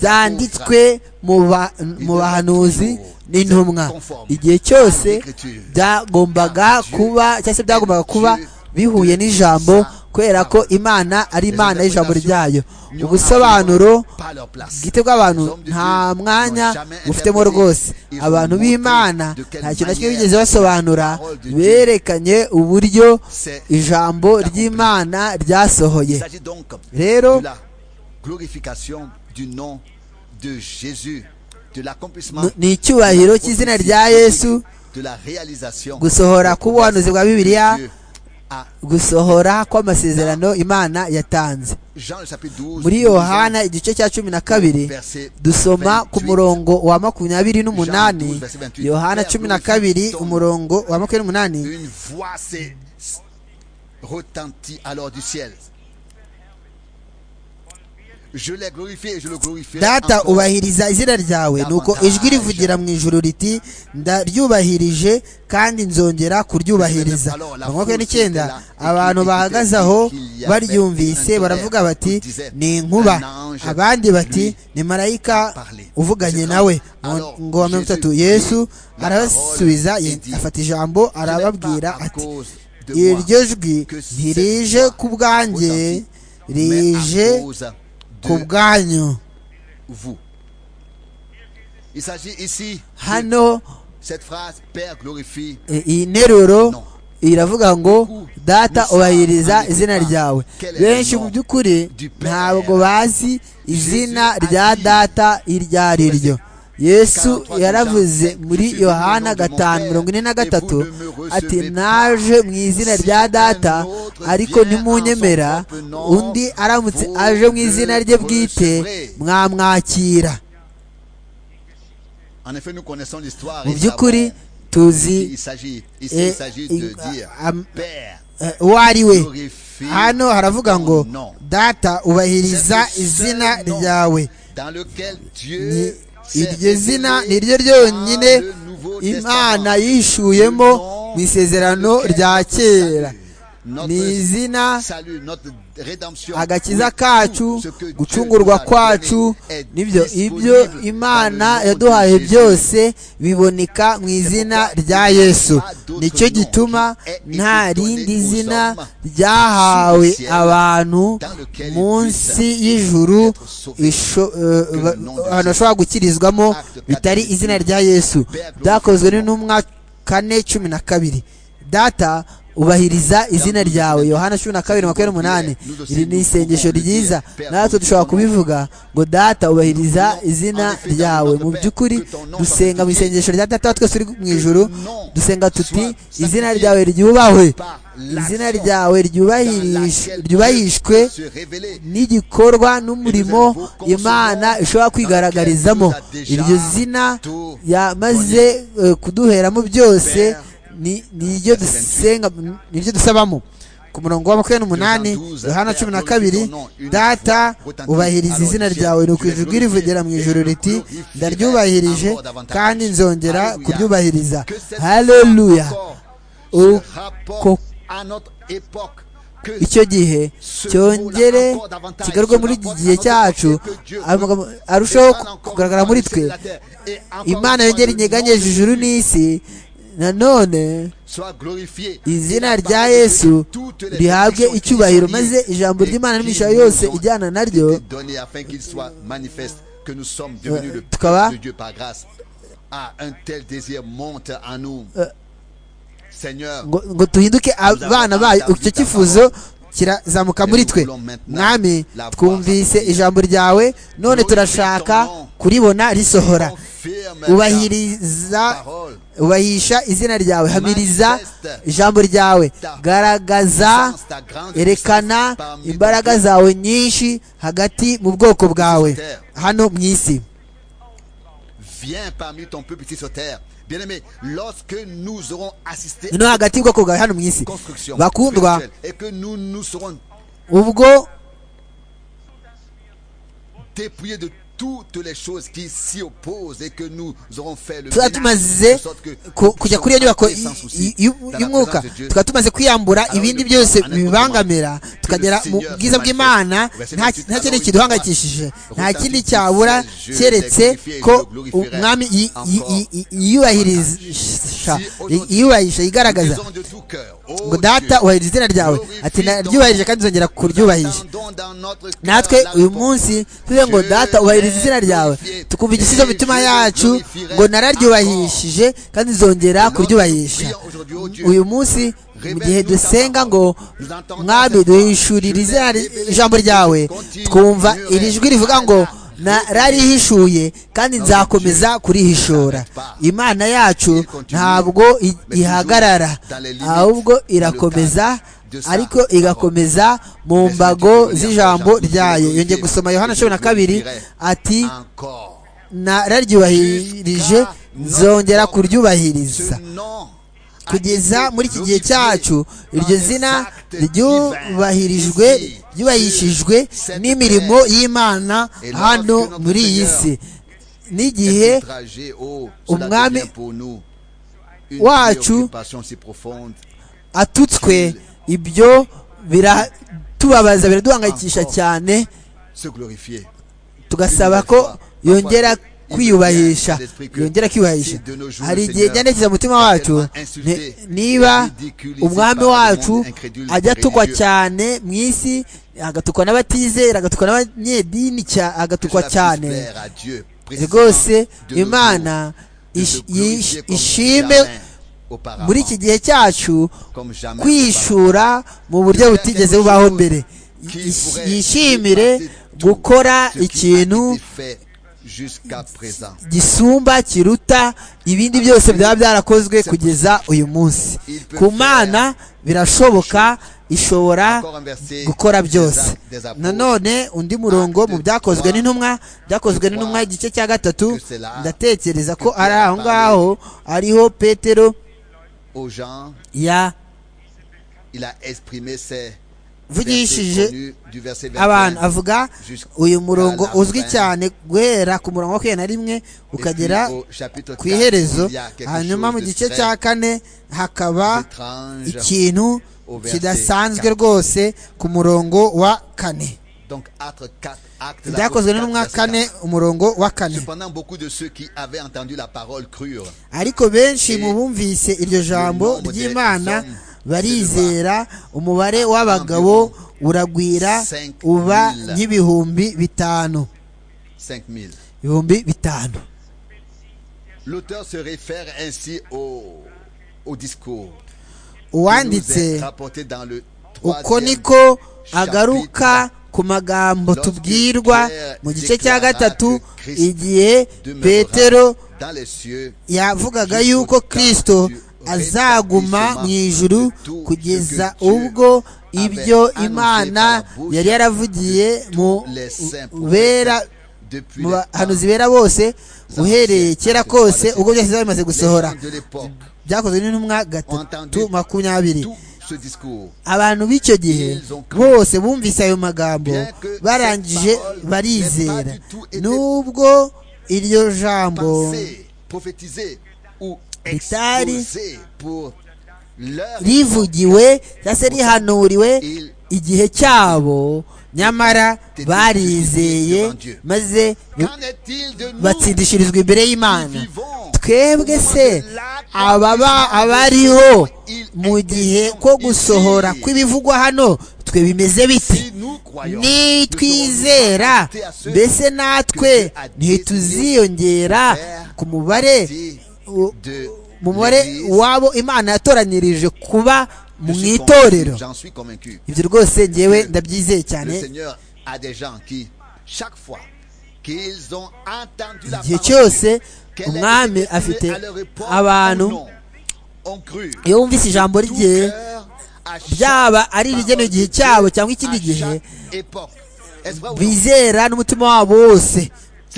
byanditswe mu ba- mu bahanuzi n'intumwa igihe cyose byagombaga kuba cyangwa se byagombaga kuba bihuye n'ijambo kubera ko imana ari imana y'ijambo ryayo ubusobanuro par leur place. bwite bw'abantu nta mwanya bufitemo rwose abantu b'imana nta kintu na kimwe bigeze basobanura berekanye uburyo ijambo ry'imana ryasohoye Il s'agit donc Rero- de la glorification du nom de Jésus, de l'accomplissement N- ni icyubahiro cy'izina rya yesu de la réalisation gusohora k'ubuhanuzi bwa bibiliya de Dieu à gusohora kw'amasezerano imana yatanze Jean le chapitre 12 muri nous lisons yohana igice cya cumi na kabiri verset dusoma ku 28. murongo wa makumyabiri n'umunani Jean 12, verset 28. yohana cumi na kabiri umurongo wa makumyabiri n'umunani Une voix s'est retentit alors du ciel. Je l'ai glorifié et je le glorifierai data encore. ubahiriza izina ryawe nuko ijwi rivugira mu ijuru riti ndaryubahirije kandi nzongera kuryubahiriza makumyabiri n'icyenda abantu bahagaze aho baryumvise baravuga bati ni inkuba abandi bati ni marayika uvuganye nawe Mu- ngo wa mirongo itatu yesu arabasubiza ye- afata ijambo arababwira ati iryo jwi ntirije ku bwanjye Mais à rije cause de ku bwanyu vous. Il s'agit ici de hano cette phrase Père glorifie e- iyi nteruro No. iravuga ngo data ubahiriza izina ryawe benshi mu by'ukuri ntabwo bazi izina rya data iryo ari ryo yesu yaravuze muri yohana gatanu mirongo ine na gatatu ati naje mu izina rya data ariko ntimunyemera undi aramutse aje mu izina rye bwite mwamwakira En effet, nous connaissons l'histoire. mu et by'ukuri savons qu'il tuzi s'agit. Ici, eh, il s'agit de eh, dire am- Père, eh, uwo ari we glorifie hano haravuga ngo ton nom. data ubahiriza C'est le izina seul nom ryawe dans lequel Ni- Dieu iryo zina ni ryo ryonyine dans le Nouveau imana Testament. yishuyemo mu isezerano Lequel rya notre kera salut, ni notre izina salut, notre rédemption, agakiza oui, tout kacu ce que Dieu gucungurwa nous a kwacu donné est nibyo ibyo disponible dans imana le nom yaduhaye de Jésus. byose biboneka mu izina rya yesu nicyo gituma nta rindi zina ryahawe abantu munsi y'ijuru isho- eh, ba- ahantu bashobora gukirizwamo bitari izina rya yesu byakozwe n'intumwa kane cumi na kabiri data ubahiriza izina ryawe yohana cumi na kabiri makumyabiri n'umunani iri ni isengesho ryiza natwe dushobora kubivuga ngo data ubahiriza izina ryawe mu by'ukuri dusenga mu isengesho rya data wa twese uri mu ijuru dusenga tuti izina ryawe ryubahwe izina ryawe ryubahirish- ryubahishwe n'igikorwa n'umurimo imana ishobora kwigaragarizamo iryo zina yamaze eh, kuduheramo byose ni- niryo dusenga niryo dusabamo ku murongo wa makumyabiri n'umunani yohana cumi na kabiri data ubahiriza izina ryawe ni ukwijwi rivugera mu ijoro riti ndaryubahirije kandi nzongera kuryubahiriza haleluya Ou ko- icyo gihe cyongere kigarurwe muri iki gihe cyacu amagambo arushaho ku- kugaragara muri twe imana yongera inyeganyeje ijuru n'isi nanone izina rya yesu rihabwe icyubahiro maze ijambo ry'imana n'imigisha yose ijyana naryo donné afin qu'il soit manifeste que nous sommes devenus le Euh, tukaba- peuple de Dieu par grâce. Ah, un tel désir monte en nous. Seigneur, ngo, ngo tuhinduke abana bayo icyo cyifuzo kirazamuka muri twe mwami twumvise ijambo ryawe none turashaka kuribona risohora confirme ubahiriza ta parole. ubahisha izina ryawe hamiriza ijambo ryawe garagaza erekana imbaraga zawe nyinshi hagati mu bwoko bwawe hano mu isi Viens parmi ton peuple ici sur terre. Bien-aimé, lorsque nous aurons assisté no hagati y'ubwoko bwawe hano mu isi construction bakundwa spirituelle et que nous nous serons ubwo dépouillés de toutes les choses qui s'y opposent et que nous aurons fait le tuba tumaze ku- kujya kuri iyo nyubako y- y- y- y'umwuka tukaba tumaze kwiyambura ibindi byose bibangamira tukagera mu bwiza bw'imana nta nta kindi kintu duhangayikishije nta kindi cyabura keretse ko umwami yi- yi- yi- yi- yiyubahirisha yi- yiyubahisha yigaragaza ngo data ubahiriza izina ryawe ati naryubahirije kandi nzongera kuryubahisha natwe uyu munsi tuvuge ngo data ubahiriza izina ryawe tukumva igisubizo mu mitima yacu ngo nararyubahishije kandi nzongera kuryubahisha uyu munsi mu gihe dusenga ngo mwami duhishurira izina ry- ijambo ryawe twumva iri jwi rivuga ngo nararihishuye kandi nzakomeza kurihishura imana yacu ntabwo i- ihagarara ahubwo irakomeza ariko igakomeza mu mbago z'ijambo ryayo yongeye gusoma yohana cumi na kabiri ati Encore. nararyubahirije nzongera Ce kuryubahiriza nom a kugeza été muri iki gihe cyacu glorifié iryo dans zina les actes ryubahirijwe divins ici, ryubahishijwe sur cette n'imirimo y'imana Et hano lorsque notre muri iyi Seigneur si n'igihe est outragé. Oh, cela umwami devient pour nous une wacu préoccupation si profonde. atutswe ibyo biratubabaza biraduhangayikisha cyane Se glorifier. tugasaba ko yongera kwiyubahisha yongera kwiyubahisha hari igihe byandekiza umutima wacu ni- niba umwami wacu ajya atukwa cyane mu isi agatukwa n'abatizera agatukwa n'abanyedini cya- agatukwa cyane rwose imana ish- yish- ishime muri iki gihe cyacu kwishura mu buryo butigeze bubaho mbere Yish- yishimire gukora ikintu gisumba kiruta ibindi byose byaba byarakozwe kugeza uyu munsi ku mana birashoboka ishobora Encore un verset gukora des byose ap- des apôtres. nanone undi murongo mu byakozwe n'intumwa byakozwe n'intumwa igice cya gatatu Que c'est là ndatekereza ko que ari Pierre aho ngaho ariho petero aux gens, il a exprimé ses yavugishije connus du verset abantu 21 avuga jusqu'à uyu murongo la uzwi fin. cyane guhera ku murongo wa kenda na rimwe Et ukagera puis au chapitre ku 4, iherezo il y a quelque hanyuma mu chose de gice très cya kane hakaba étrange. ikintu au verset kidasanzwe quatre. rwose ku murongo wa kane Donc, acte 4, acte de l'apôtre byakozwe n'intumwa 4, verset kane 4. umurongo wa kane Cependant, beaucoup de ceux qui avaient entendu la parole crurent. ariko benshi mu bumvise iryo jambo ry'imana barizera umubare w'abagabo uragwira uba nk'ibihumbi bitanu 5000. ibihumbi bitanu L'auteur se réfère ainsi au, au discours qui nous uwanditse est rapporté dans le uko troisième niko agaruka ku magambo tubwirwa mu gice cya gatatu igihe demeurera petero dans les cieux yavugaga yuko kristo azaguma mu ijuru kugeza ubwo ibyo imana yari yaravugiye mu les saints bera prophètes depuis mu le bahanuzi temps bera bose uhereye kera kose ubwo byose biba bimaze gusohora les gens de l'époque byakozwe n'intumwa gatatu makumyabiri tout ce discours abantu b'icyo gihe bose bumvise ayo magambo barangije barizera nubwo iryo jambo pensé prophétisé ou Ritari. exposé pour leur rivugiwe cyangwa se rihanuriwe igihe cyabo nyamara barizeye maze qu'en est-il de nous batsindishirizwa imbere y'imana qui vivons twebwe se ababa abariho mu gihe ko gusohora kw'ibivugwa hano twe bimeze bite si nous croyons nitwizera mbese natwe ntituziyongera ku mubare u- de mu mubare l'Église. w'abo imana yatoranyirije kuba Je mu suis itorero convaincu, J'en suis convaincu. ibyo rwose ngewe ndabyizeye cyane Le Seigneur a des gens qui, chaque fois qu'ils ont entendu la igihe parole cyose de Dieu, qu'elle a été umwami déclarée afite à leur époque abantu ou non, ont cru. iyo wumvise ijambo Tout rye cœur, à chaque byaba ari parole irigenewe igihe de cyabo Dieu, cyangwa ikindi à gihe chaque époque. Est-ce vrai ou non? bizera n'umutima wabo wose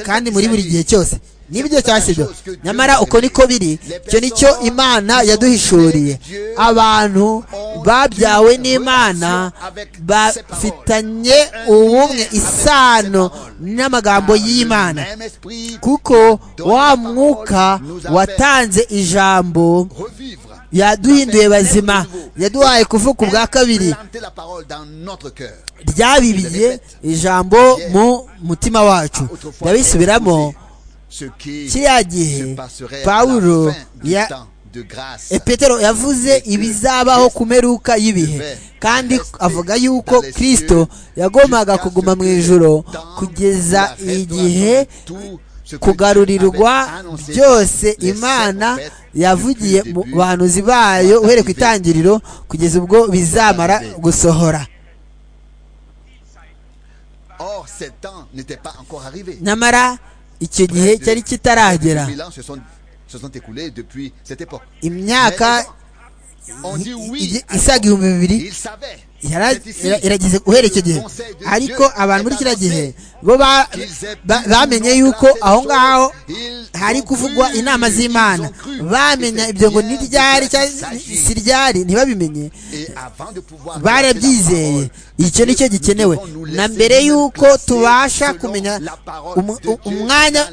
kandi muri buri gihe cyose nibyo cyashyizwe nyamara uko niko biri icyo nicyo imana yaduhishuriye abantu babyawe n'imana bafitanye ubumwe isano n'amagambo y'imana Même esprit kuko wa mwuka watanze ijambo revivre. yaduhinduye bazima yaduhaye kuvuka ubwa kabiri Planter la parole dans notre cœur. ryabibiye ijambo mu mutima wacu Autrefois, ndabisubiramo ce qui kiriya gihe se passerait à pawulo la fin du ya temps de grâce. epetero yavuze ibizabaho ku mperuka y'ibihe kandi avuga yuko kristo yagombaga kuguma mu ijoro kugeza igihe kugarurirwa byose imana yavugiye mu bahanuzi bayo uhereye ku itangiriro kugeza ubwo bizamara gusohora Or, ces temps n'étaient pas encore arrivés. nyamara icyo gihe cyari kitaragera Les ans se sont, se sont écoulés depuis cette époque. imyaka On dit oui. igi- isaga ibihumbi bibiri Il savait. yara- C'est ici. ira- irageze guhera icyo gihe ariko abantu muri kiriya gihe bo ba- ba- bamenye yuko aho ngaho hari kuvugwa inama z'imana bamenya ibyo ngo ntiryari cyangwa si ryari ntibabimenye barabyizeye icyo ni cyo gikenewe na mbere y'uko tubasha kumenya umu- u- umwanya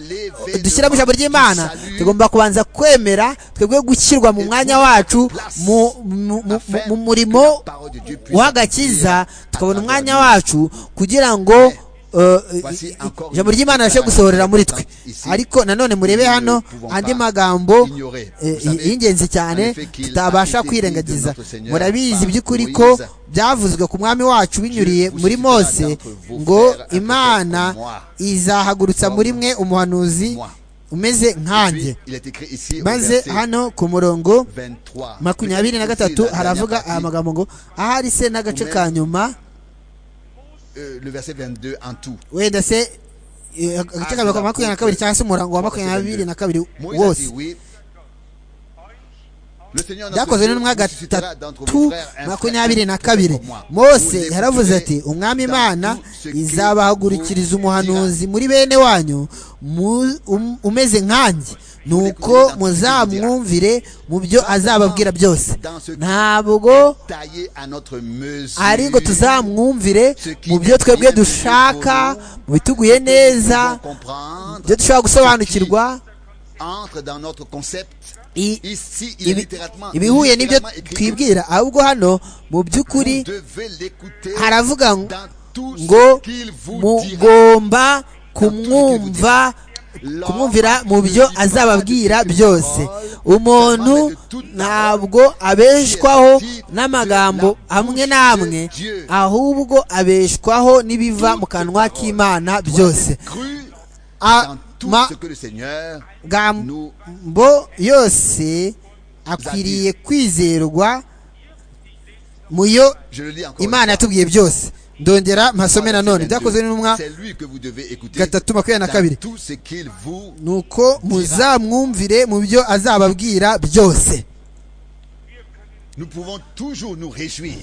dushyiramo ijambo ry'imana tugomba kubanza kwemera twebwe gushyirwa mu mwanya wacu mu mu- mu- mu- mu murimo w'agakiza tukabona umwanya wacu kugira ngo eh, Voici encore ijambo une ry'imana ribashe gusohorera muri twe ici. ariko nanone murebe Nous ne hano pouvons andi pas magambo ignorer. eh, Vous savez, y'ingenzi cyane en effet qu'il a tutabasha été kwirengagiza dit de notre Seigneur murabizi par by'ukuri Moïse, ko byavuzwe ku mwami wacu binyuriye Je vous muri citerai mose d'entre vos ngo frères un peu imana comme moi. izahagurutsa muri mwe umuhanuzi Moi. umeze nkanjye Puis, il est écrit ici au maze verset hano ku murongo 23. makumyabiri na Peut-être gatatu aussi la dernière haravuga partie, aya magambo ngo ahari se n'agace ka nyuma euh, le verset 22 en tout. wenda se eh, agace ka mirongo makumyabiri na kabiri cyangwa se umurango wa makumyabiri na kabiri Moïse a dit wose oui, byakozwe n'intumwa gatatu makumyabiri na kabiri mose yaravuze ati umwami imana izabahagurikiriza umuhanuzi muri bene wanyu mu- um- umeze nkanjye nuko muzamwumvire mu byo azababwira byose ntabwo ari ngo tuzamwumvire mu byo twebwe dushaka mu bituguye neza ibyo dushobora gusobanukirwa entre dans notre concept. i- Ici, il est ibi- littéralement ibihuye n'ibyo littéralement écrit. twibwira ahubwo hano mu by'ukuri Vous devez l'écouter haravuga ngo- dans tout ngo ce qu'il vous dira. mugomba kumwumva kumwumvira mu byo azababwira byose umuntu ntabwo abeshwaho n'amagambo amwe n'amwe ahubwo abeshwaho n'ibiva mu kanwa k'imana byose Cru Ah, dans tout ma- ce que le Seigneur amagambo yose akwiriye kwizerwa mu yo Je le lis encore. une imana fois. yatubwiye byose ndongera mpasome nanone C'est byakozwe n'intumwa lui que vous devez écouter gatatu makumyabiri na dans kabiri tout ce qu'il vous nuko muzamwumvire mu byo azababwira byose Nous pouvons toujours nous réjouir.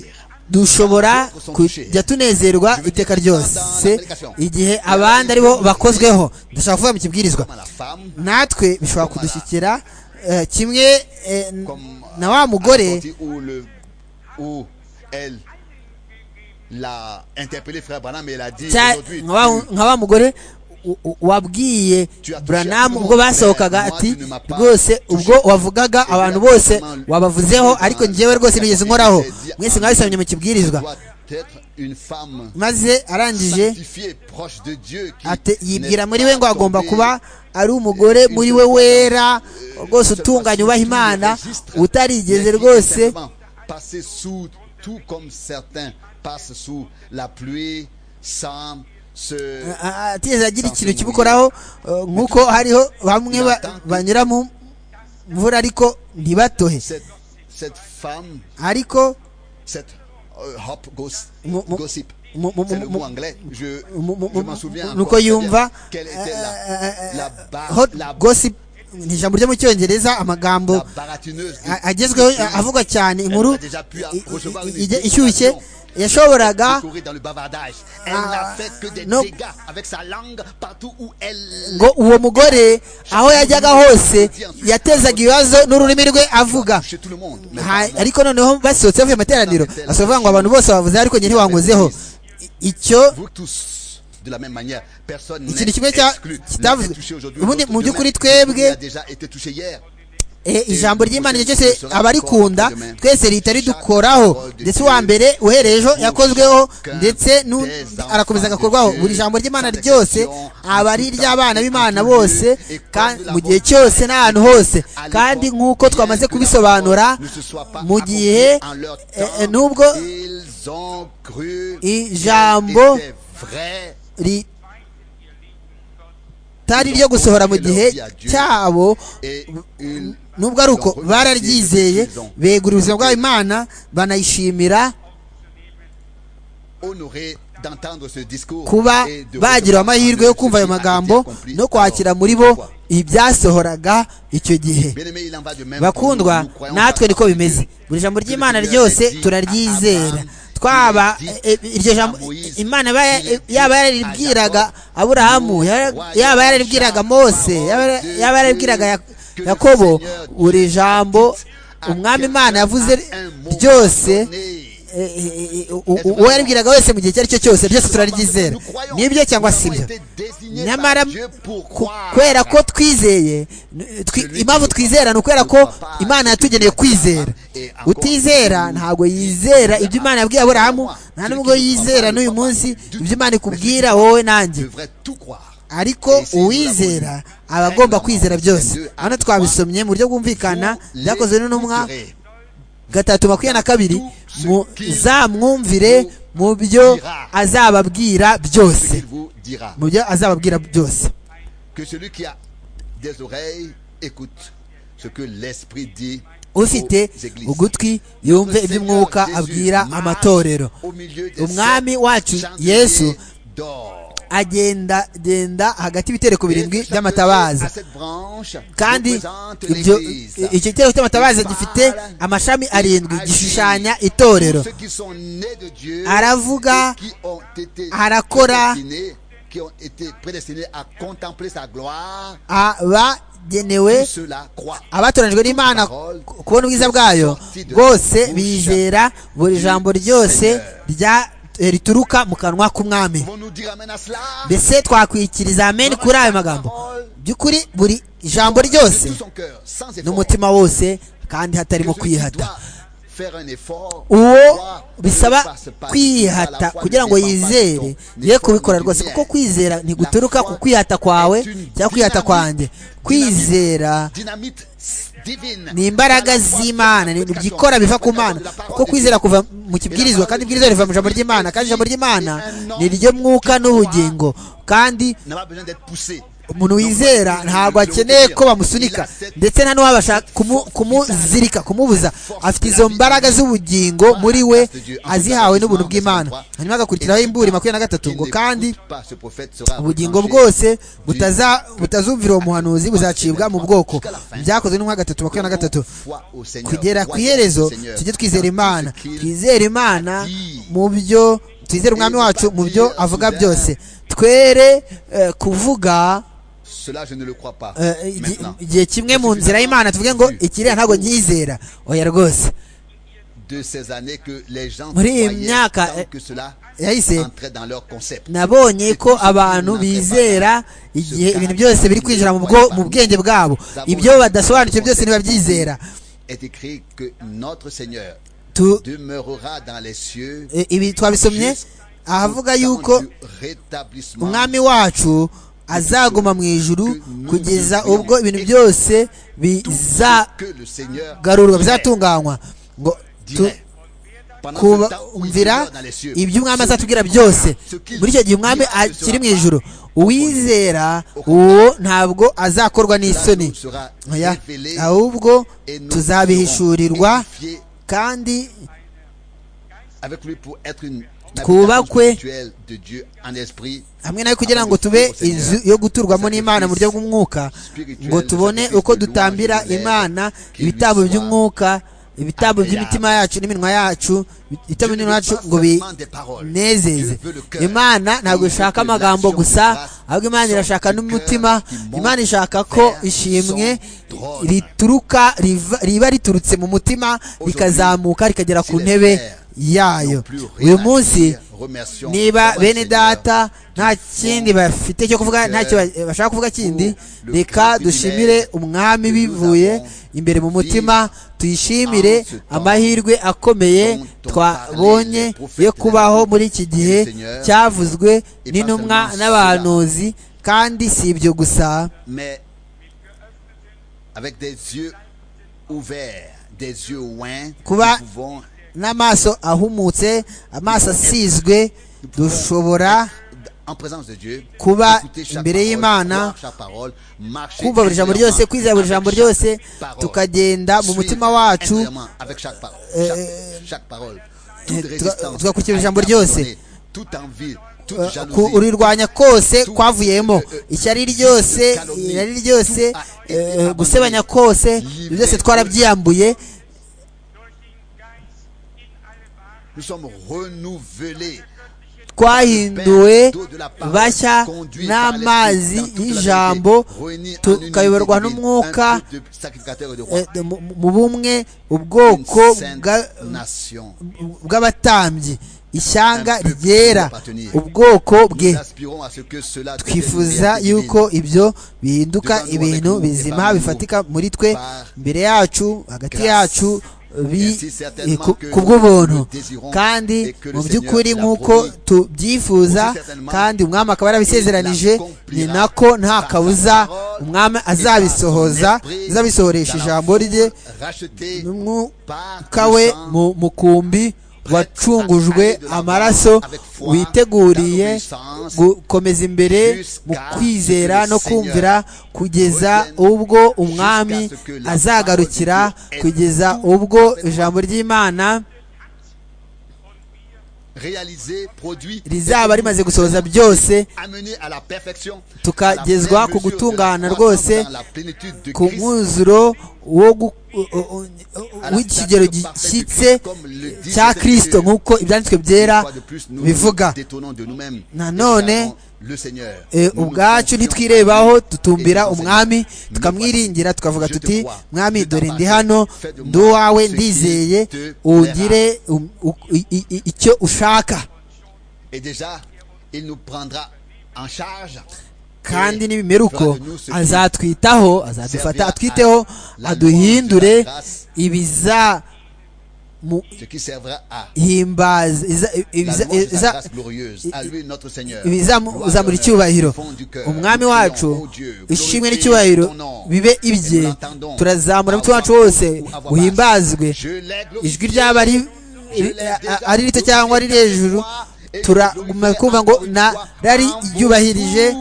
dushobora kujya tunezerwa iteka ryose igihe abandi aribo bakozweho ndashaka kuvuga mu kibwirizwa Comme à la femme, natwe bishobora kudushyikira eh, kimwe eh, comme euh, na wa à la mugore sortie où, le, où elle l'a interpellé, frère Branham, et elle a dit cya- aujourd'hui, nka wa- tu- nka wa mugore u- u- wabwiye buranamu ubwo basohokaga ati rwose ubwo wavugaga abantu bose wabavuzeho ariko njyewe rwose nigeze nkoraho mwese mwabisomye mu kibwirizwa doit être une femme maze arangije sanctifiée, proche de Dieu, qui ate- n'est yibwira muri pas we ngo agomba tombée kuba ari umugore muri we wera rwose utunganye ubaha imana utarigeze rwose passer sous tout comme certains passent sous la pluie sans se a- atigeze agira ikintu kimukoraho eh, nk'uko hariho bamwe ba- banyura mu mvura ariko ntibatohe cette, cette femme ariko cette euh, hop goss- Mo- mo- gossip mo- mo- c'est le mo- mot mo- anglais je, mu- mu- je mu- m'en souviens nuko encore très bien. yumva quelle était eh, la, eh, la, bar- hot la- gossip ni ijambo ryo mu cyongereza amagambo la baratineuse de- a- agezweho a- avugwa cyane inkuru Elle a déjà pu i- i- recevoir i- une ijye- invitation. ishyushye yashoboraga courir dans le bavardage. Elle Ah, n'a fait que des non. dégâts avec sa langue partout où elle. ngo uwo mugore aho yajyaga hose yatezaga ibibazo n'ururimi rwe avuga Chez tout le monde. mais Ha- pas moi. ariko noneho basohotse bavuye mu materaniro basovuga ngo abantu bose bavuze ariko njye ntiwankozeho I- icyo Vous tous, de la même manière, personne n'est ikintu kimwe cya- exclu. L'un kitavuzwe est touché aujourd'hui, ubundi l'autre mu demain. by'ukuri Celui qui a twebwe déjà été touché hier. eh, ijambo ry'imana igihe cyose abarikunda twese rihita ridukoraho ndetse uwa mbere uhereye ejo yakozweho ndetse nu- arakomeza agakorwaho buri jambo ry'imana ryose aba ari iry'abana b'imana bose kandi mu gihe cyose n'ahantu hose kandi nk'uko twamaze kubisobanura Ne se soit pas mu gihe accompli en leur eh, eh, temps. nubwo Ils ont cru ijambo qu'elle était vraie. ritari ryo gusohora mu gihe cyabo Et ils nubwo ari uko bararyizeye begura ubuzima bwabo imana banayishimira honorés d'entendre ce discours kuba et de bagira recevoir amahirwe yo kumva ayo ceci a été magambo accompli. no kwakira muri bo Alors, pourquoi ibyasohoraga icyo gihe Bien-aimés, il en va de même pour bakundwa nous, nous croyons natwe pas niko en bimeze Dieu. buri jambo Que le ry'imana Seigneur ryose a dit à turaryizera Abraham, twaba il a dit eh, eh, iryo jambo à Moïse, imana yaba ya- il a dit yaba à yararibwiraga Jacob, aburahamu yara- roi yaba de yararibwiraga Jacob, mose yaba parole yara- de yaba yararibwiraga Dieu, Ya- que le yakobo Seigneur buri jambo a umwami quelqu'un imana yavuze à un moment ryose donné. eh, eh, eh, u- u- uwo yaribwiraga wese mu gihe icyo ari cyo cyose byose turaryizera nibyo cyangwa si byo nyamara ku- kubera ko twizeye n- twi- impamvu twizera ni ukubera ko imana yatugeneye kwizera utizera ntabwo yizera ibyo imana yabwiye aburahamu nta nubwo yizera n'uyu munsi ibyo imana ikubwira wowe nanjye devrait tout croire. ariko uwizera aba agomba kwizera byose hano twabisomye mu buryo bwumvikana byakozwe n'intumwa gatatu makumyabiri na kabiri muzamwumvire mu byo azababwira Ce qu'il byose vous dira. mu byo azababwira byose Que celui qui a des oreilles écoute ce que l'Esprit dit ufite aux églises. ugutwi yumve iby'umwuka abwira amatorero umwami wacu yesu agenda genda hagati y'ibitereko birindwi by'amatabaza kandi ibyo icyo gitereko cy'amatabaza gifite amashami arindwi gishushanya itorero aravuga arakora abagenewe abatoranijwe n'imana kubona ubwiza bwayo bwose bizera buri jambo ryose rya rituruka mu kanwa k'umwami mbese twakwikiriza amen kuri ayo magambo by'ukuri buri ijambo ryose n'umutima wose kandi hatarimo kwihata uwo bisaba kwihata kugira ngo yizere ye kubikora rwose kuko kwizera ntiguturuka ku kwihata kwawe cyangwa kwihata kwanjye kwizera ni imbaraga z'imana ni byikora biva ku mana kuko kwizera kuva mu kibwirizwa kandi ibwirizwa riva mu ijambo ry'imana kandi ijambo ry'imana ni iryo mwuka n'ubugingo kandi umuntu wizera ntabwo akeneye ko bamusunika ndetse nta n'uwabasha kumuzirika kumubuza afite izo mbaraga z'ubugingo muri we azihawe n'ubuntu bw'imana hanyuma agakurikiraho imburi makumyabiri na gatatu ngo kandi ubugingo bwose butazumvira uwo muhanuzi buzacibwa mu bwoko byakozwe n'umwaka gatatu makumyabiri na gatatu kugera ku iherezo tujye twizera imana twizere imana mu byo twizere umwami wacu mu byo avuga byose twere kuvuga igihe kimwe mu nzira y'imana tuvuge ngo ikiriya ntabwo nyizera oya rwose muri iyi myaka yahise nabonye ko abantu bizera igihe ibintu byose biri kwinjira mu bwenge bwabo ibyo badasobanukiwe byose ntibabyizera ibi twabisomye ahavuga yuko umwami wacu azaguma mu ijuru kugeza ubwo ibintu byose bizagarurwa bizatunganywa ngo kumvira ibyo umwami azatubwira byose muri icyo gihe umwami akiri mu ijuru uwizera uwo ntabwo azakorwa n'isoni ahubwo tuzabihishurirwa kandi twubakwe hamwe nawe kugira ngo tube inzu yo guturwamo n'imana mu buryo bw'umwuka ngo tubone uko dutambira imana ibitabo by'umwuka ibitabo by'imitima yacu n'iminwa yacu ibitabo by'iminwa yacu ngo binezeze imana ntabwo ishaka amagambo gusa ahubwo imana irashaka n'umutima imana ishaka ko ishimwe rituruka riba riturutse mu mutima rikazamuka rikagera ku ntebe yayo uyu munsi niba bene data nta kindi bafite cyo kuvuga ntacyo bashaka kuvuga kindi reka dushimire umwami bivuye imbere mu mutima tuyishimire amahirwe akomeye twabonye yo kubaho muri iki gihe cyavuzwe n'intumwa n'abahanuzi kandi si ibyo gusa kuba n'amaso ahumutse amaso asizwe dushobora kuba imbere y'imana kumva buri jambo ryose kwizera buri jambo ryose tukagenda mu mutima wacu tugakurikira ijambo ryose urirwanya kose kwavuyemo ishyari ryose irari ryose gusebanya kose byose twarabyiyambuye twahinduwe bashya n'amazi y'ijambo tukayoborwa n'umwuka mu bumwe ubwoko bw'abatambyi ishyanga ryera ubwoko bwe twifuza yuko ibyo bihinduka ibintu bizima bifatika muri twe imbere yacu hagati yacu ku bw'ubuntu kandi mu by'ukuri nk'uko tubyifuza kandi umwami akaba yarabisezeranije ni nako nta kabuza umwami azabisohoza azabisohoresha ijambo rye n'umwuka we mu mukumbi wacungujwe amaraso witeguriye gukomeza imbere mu kwizera no kumvira kugeza ubwo umwami azagarukira kugeza ubwo ijambo ry'imana réalisé, produit, rizaba rimaze gusohoza byose amené à la perfection, à la tukagezwa pleine ku mesure de gutungana l'ensemble rwose dans la plénitude de ku Christ, mwuzuro wo gu- o- o- o- à la w'ikigero stature parfaite de gishyitse Christ, comme le dit cya Saint-Esprit. kirisito nk'uko ibyanditswe Une byera fois de plus, nous bivuga nous détonnons de nous-mêmes. Nanone, Et regardons le Seigneur. Eh, Nous nous ubwacu confions ntitwirebaho tutumbira et nous umwami nous tukamwiringira tukavuga Je te tuti crois, mwami je dore ndi t'embrasse, hano fais de moi ndi uwawe ce qui ndizeye te ungire um- u- i- i- i- icyo ushaka Et déjà, il nous prendra en charge. kandi nibimera uko Fera de nous ce qui azatwitaho azadufata servira atwiteho à la louange aduhindure de la grâce. ibiza Ce qui servira à la louange de la grâce ibizamura glorieuse. À lui, notre Seigneur. Gloire, honneur, icyubahiro fond du cœur. umwami Nous prions, wacu ô Dieu, ishimwe glorifie n'icyubahiro ton nom. bibe Et nous ibye l'entendons. turazamura À umutima wacu voix haute wose ou à voix basse. uhimbazwe Je l'ai glorifié. ijwi ryaba ari Je l'ai déjà ari rito cyangwa ari hejuru glorifié. turaguma kumva ngo narari ryubahirije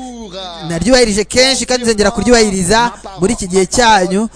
naryubahirije kenshi kandi nzongera kuryubahiriza muri iki gihe cyanyu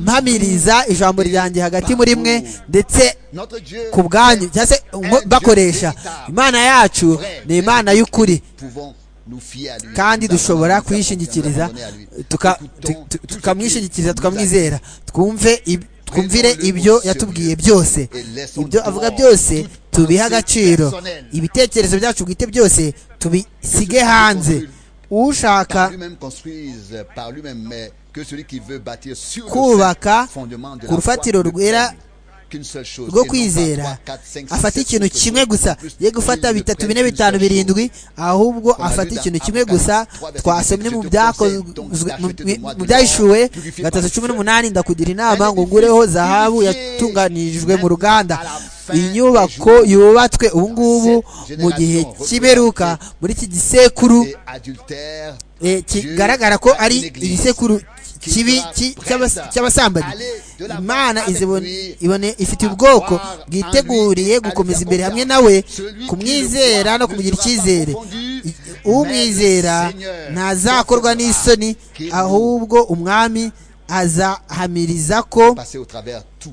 mpamiriza ijambo ryanjye hagati muri mwe ndetse Notre Dieu, ku bwanyu cyangwa se nko- bakoresha imana yacu ni imana y'ukuri pouvons nous fier à lui. kandi Nous avons- nous dushobora avons kuyishingikiriza abandonné à lui. tuka- Écoutons tu- tu- tout ce tukamwishingikiriza qu'il nous a dit. tukamwizera twumve ib- twumvire ibyo yatubwiye byose ibyo avuga byose tubihe agaciro ibitekerezo byacu bwite byose tubisige hanze ushaka Par lui-même construise par lui-même, mais que celui qui veut bâtir sur le kubaka seul fondement de ku la foi rufatiro ne rwera prenne qu'une seule chose, et rwo non pas kwizera trois, quatre, cinq, six, afata sept, ikintu autres kimwe choses. gusa Plus, ye il gufata ne bitatu prenne bine qu'une bitanu seule birindwi ahubwo Comme afata David ikintu dans kimwe Apocalypse gusa 3, twasomye mu verset byakozwe 17, mu- mu- donc, mu byahishuwe d'acheter gatatu cumi n'umunani ndakugira An inama ngo edifice ngureho zahabu purifié yatunganijwe mu même ruganda à la fin des inyubako jours. yubatswe ubu ngubu Cette mu gihe génération cy'iberuka muri iki gisekuru et adultère Dieu eh, kigaragara ko a une ari église igisekuru qui kibi sera ki- prête cy'abas- cy'abasambanyi aller de l'avant imana avec izibone- lui, ibone ifite à ubwoko croire en lui, bwiteguriye à gukomeza lui faire imbere hamwe confiance. nawe Celui qui le kumwizera croit no ne kumugira sera pas icyizere confondu, I- mais umwizera le Seigneur ntazakorwa percevra n'isoni qu'il ahubwo umwami azahamiriza ko passer au travers tout.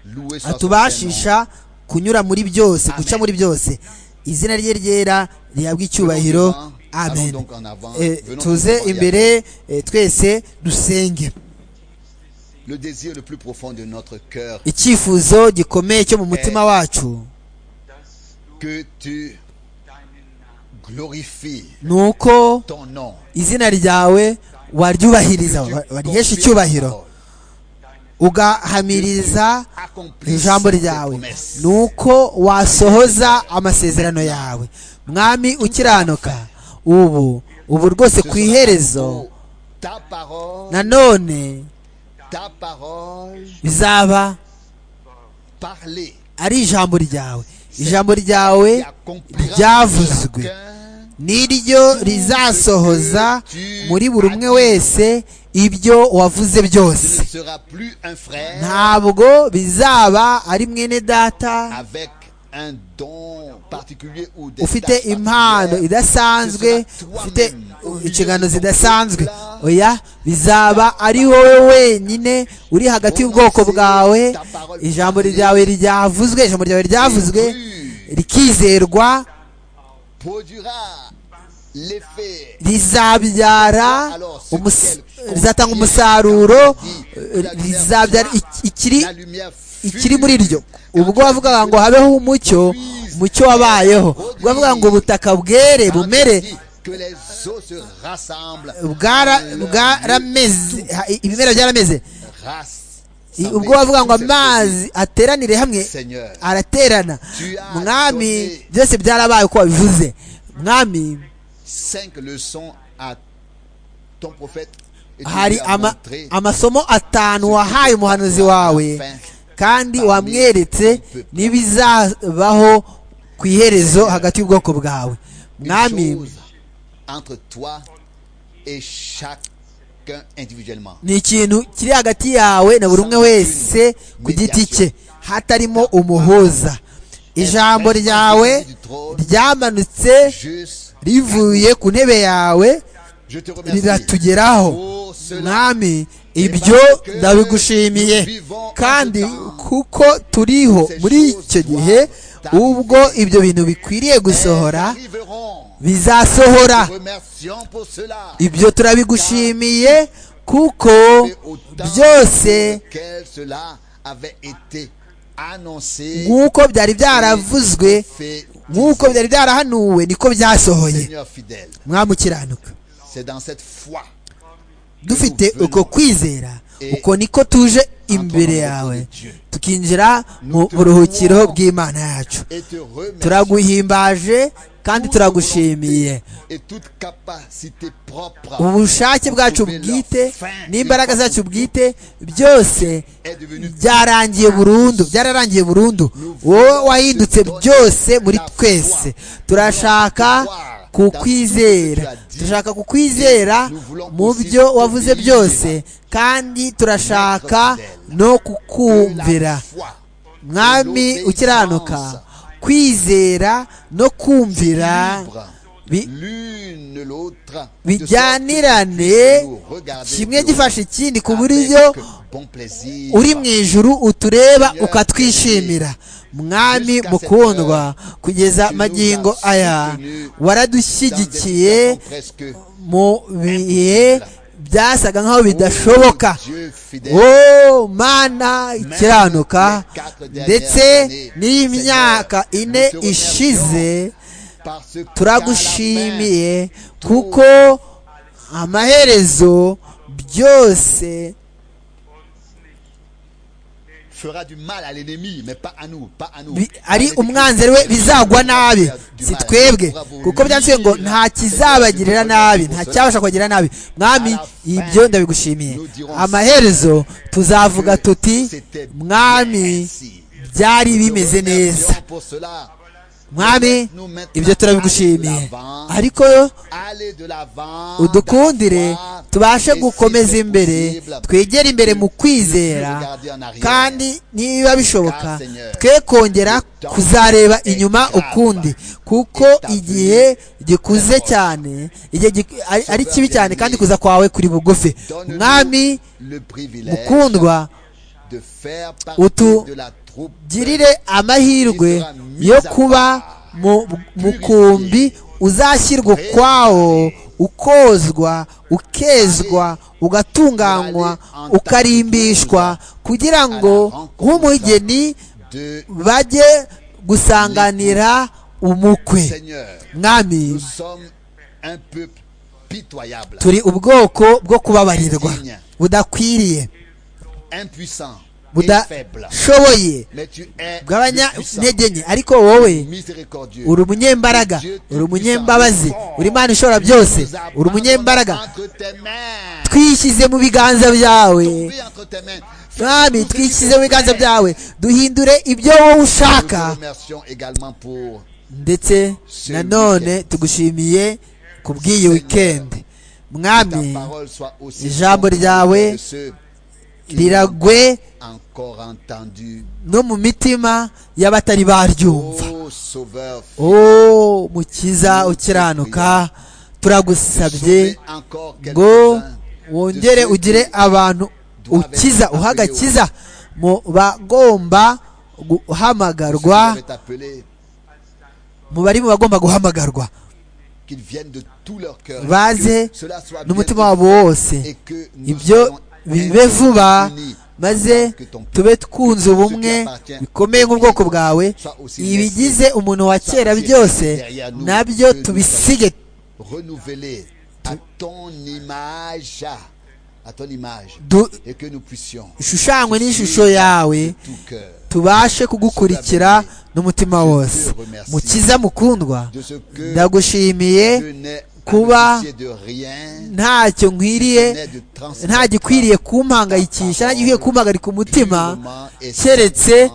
Loué soit son Saint-Nom. atubashisha kunyura muri byose Amen. guca muri byose izina rye ryera rihabwa icyubahiro Venons devant, amen allons donc en avant, Eh, venons tuze devant, imbere eh, twese dusenge Le désir le plus profond de notre cœur, icyifuzo gikomeye cyo mu mutima wacu que tu glorifies ni uko ton nom. izina ryawe waryubahiriza wa- warihesha icyubahiro ugahamiriza ijambo ryawe ni uko wasohoza amasezerano yawe mwami ukiranuka ubu ubu rwose ku iherezo Ta parole, nanone ta parole bizaba parlée ari ijambo ryawe ijambo ryawe qui accomplira ryavuzwe chacun niryo rizasohoza muri buri umwe wese ibyo wavuze Ce byose ne sera plus un frère ntabwo bizaba ari mwene data avec un don particulier ou des ufite tâches impano particulières. idasanzwe Ce sera ufite toi-même au milieu inshingano de ton zidasanzwe peuple. oya bizaba ari wowe wenyine uri hagati y'ubwoko bwawe ijambo ryawe ryavuzwe ijambo ryawe ryavuzwe rikizerwa Produira l'effet rizabyara umus- rizatanga umusaruro eh, rizabyara ik- ikiri la lumière ikiri muri ryo ubwo wavugaga ngo habeho umucyo umucyo wabayeho ubwo wavugaga ngo ubutaka bwere bumere que les eaux se rassemblent bwara bwarameze ha- ibimera byarameze Rasse. I- ubwo wavuga ngo amazi ateranire hamwe Seigneur, araterana tu as mwami donné- byose byarabaye uko wabivuze mwami cinq leçons à ton prophète et tu hari lui as ama, montré amasomo atanu wahaye umuhanuzi wawe kandi wamweretse n'ibizabaho ku iherezo hagati y'ubwoko bwawe une mwami chose entre toi et chacun individuellement. ni ikintu kiri hagati yawe na buri umwe wese ku giti cye hatarimo umuhuza ijambo ryawe ryamanutse Juste, rivuye ku ntebe yawe je te remercie. riratugeraho pour cela. mwami ibyo ndabigushimiye kandi kuko turiho muri icyo gihe ubwo ibyo bintu bikwiriye gusohora bizasohora ibyo turabigushimiye kuko byose nk'uko byari byaravuzwe nk'uko byari byarahanuwe niko byasohoye mwamukiranuka dufite uko kwizera uko niko tuje imbere yawe tukinjira mu buruhukiro bw'imana yacu turaguhimbaje kandi turagushimiye ubushake bwacu bwite n'imbaraga zacu bwite byose byarangiye burundu byararangiye burundu wowe wahindutse byose muri twese turashaka kukwizera turashaka kukwizera mu byo wavuze byose kandi turashaka no kukumvira mwami ukiranuka kwizera no kumvira bijyanirane kimwe gifashe ikindi ku buryo uri mu ijuru utureba ukatwishimira mwami mukundwa kugeza magingo aya waradushyigikiye mu bihe byasaga nk'aho bidashoboka wo mana ikiranuka ndetse n'iyi myaka ine ishize turagushimiye kuko amaherezo byose ari umwanzeri we bizagwa nabi si twebwe kuko byanditse ngo nta kizabagirira nabi nta cyabasha kubagirira nabi mwami ibyo ndabigushimiye amaherezo tuzavuga tuti mwami byari bimeze neza mwami ibyo turabigushimiye ariko udukundire tubashe gukomeza imbere twegere imbere mu kwizera kandi niba bishoboka twe kongera kuzareba inyuma ukundi kuko igihe gikuze cyane ari kibi cyane kandi kuza kwawe kuri bugufi mwami mukundwa utu girire amahirwe yo kuba mu mukumbi uzashyirwa ukwawo ukozwa ukezwa ugatunganywa ukarimbishwa kugira ngo nk'umugeni bajye gusanganira umukwe mwami turi ubwoko bwo kubabarirwa budakwiriye budashoboye bw'abanyantege nke ariko wowe uri umunyembaraga uri umunyembabazi uri imana ishobora byose uri umunyembaraga twishyize mu biganza byawe mwami twishyize mu biganza byawe duhindure ibyo wowe ushaka ndetse nanone tugushimiye ku bw'iyi wikendi mwami ijambo ryawe riragwe no mu mitima y'abatari baryumva o mukiza ukiranuka turagusabye ngo wongere ugire abantu ukiza uhagakiza mu bagomba guhamagarwa mu bari mu bagomba guhamagarwa baze n'umutima wabo wose ibyo bibe vuba maze tube twunze ubumwe bikomeye nk'ubwoko bwawe ibigize umuntu wa kera byose nabyo tubisige dushushanywe n'ishusho yawe tubashe kugukurikira n'umutima wose mukiza mukundwa ndagushimiye kuba ntacyo nkwiriye nta gikwiriye kumpangayikisha nta gikwiriye kumpangarika umutima keretse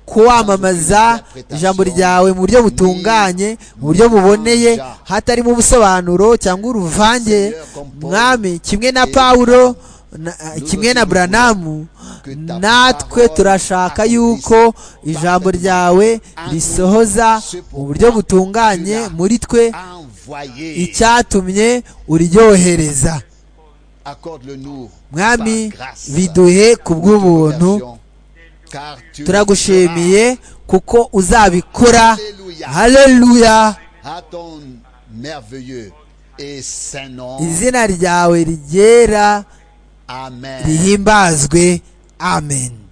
kuwamamaza ijambo ryawe mu buryo butunganye mu buryo buboneye hatarimo ubusobanuro cyangwa uruvange mwami kimwe na pawulo kimwe na buranamu natwe turashaka yuko ijambo ryawe risohoza mu buryo butunganye muri twe icyatumye uryohereza mwami biduhe ku bw'ubuntu turagushimiye kuko uzabikora haleluya à ton merveilleux et saint nom. izina ryawe rigera Amen. rihimbazwe amen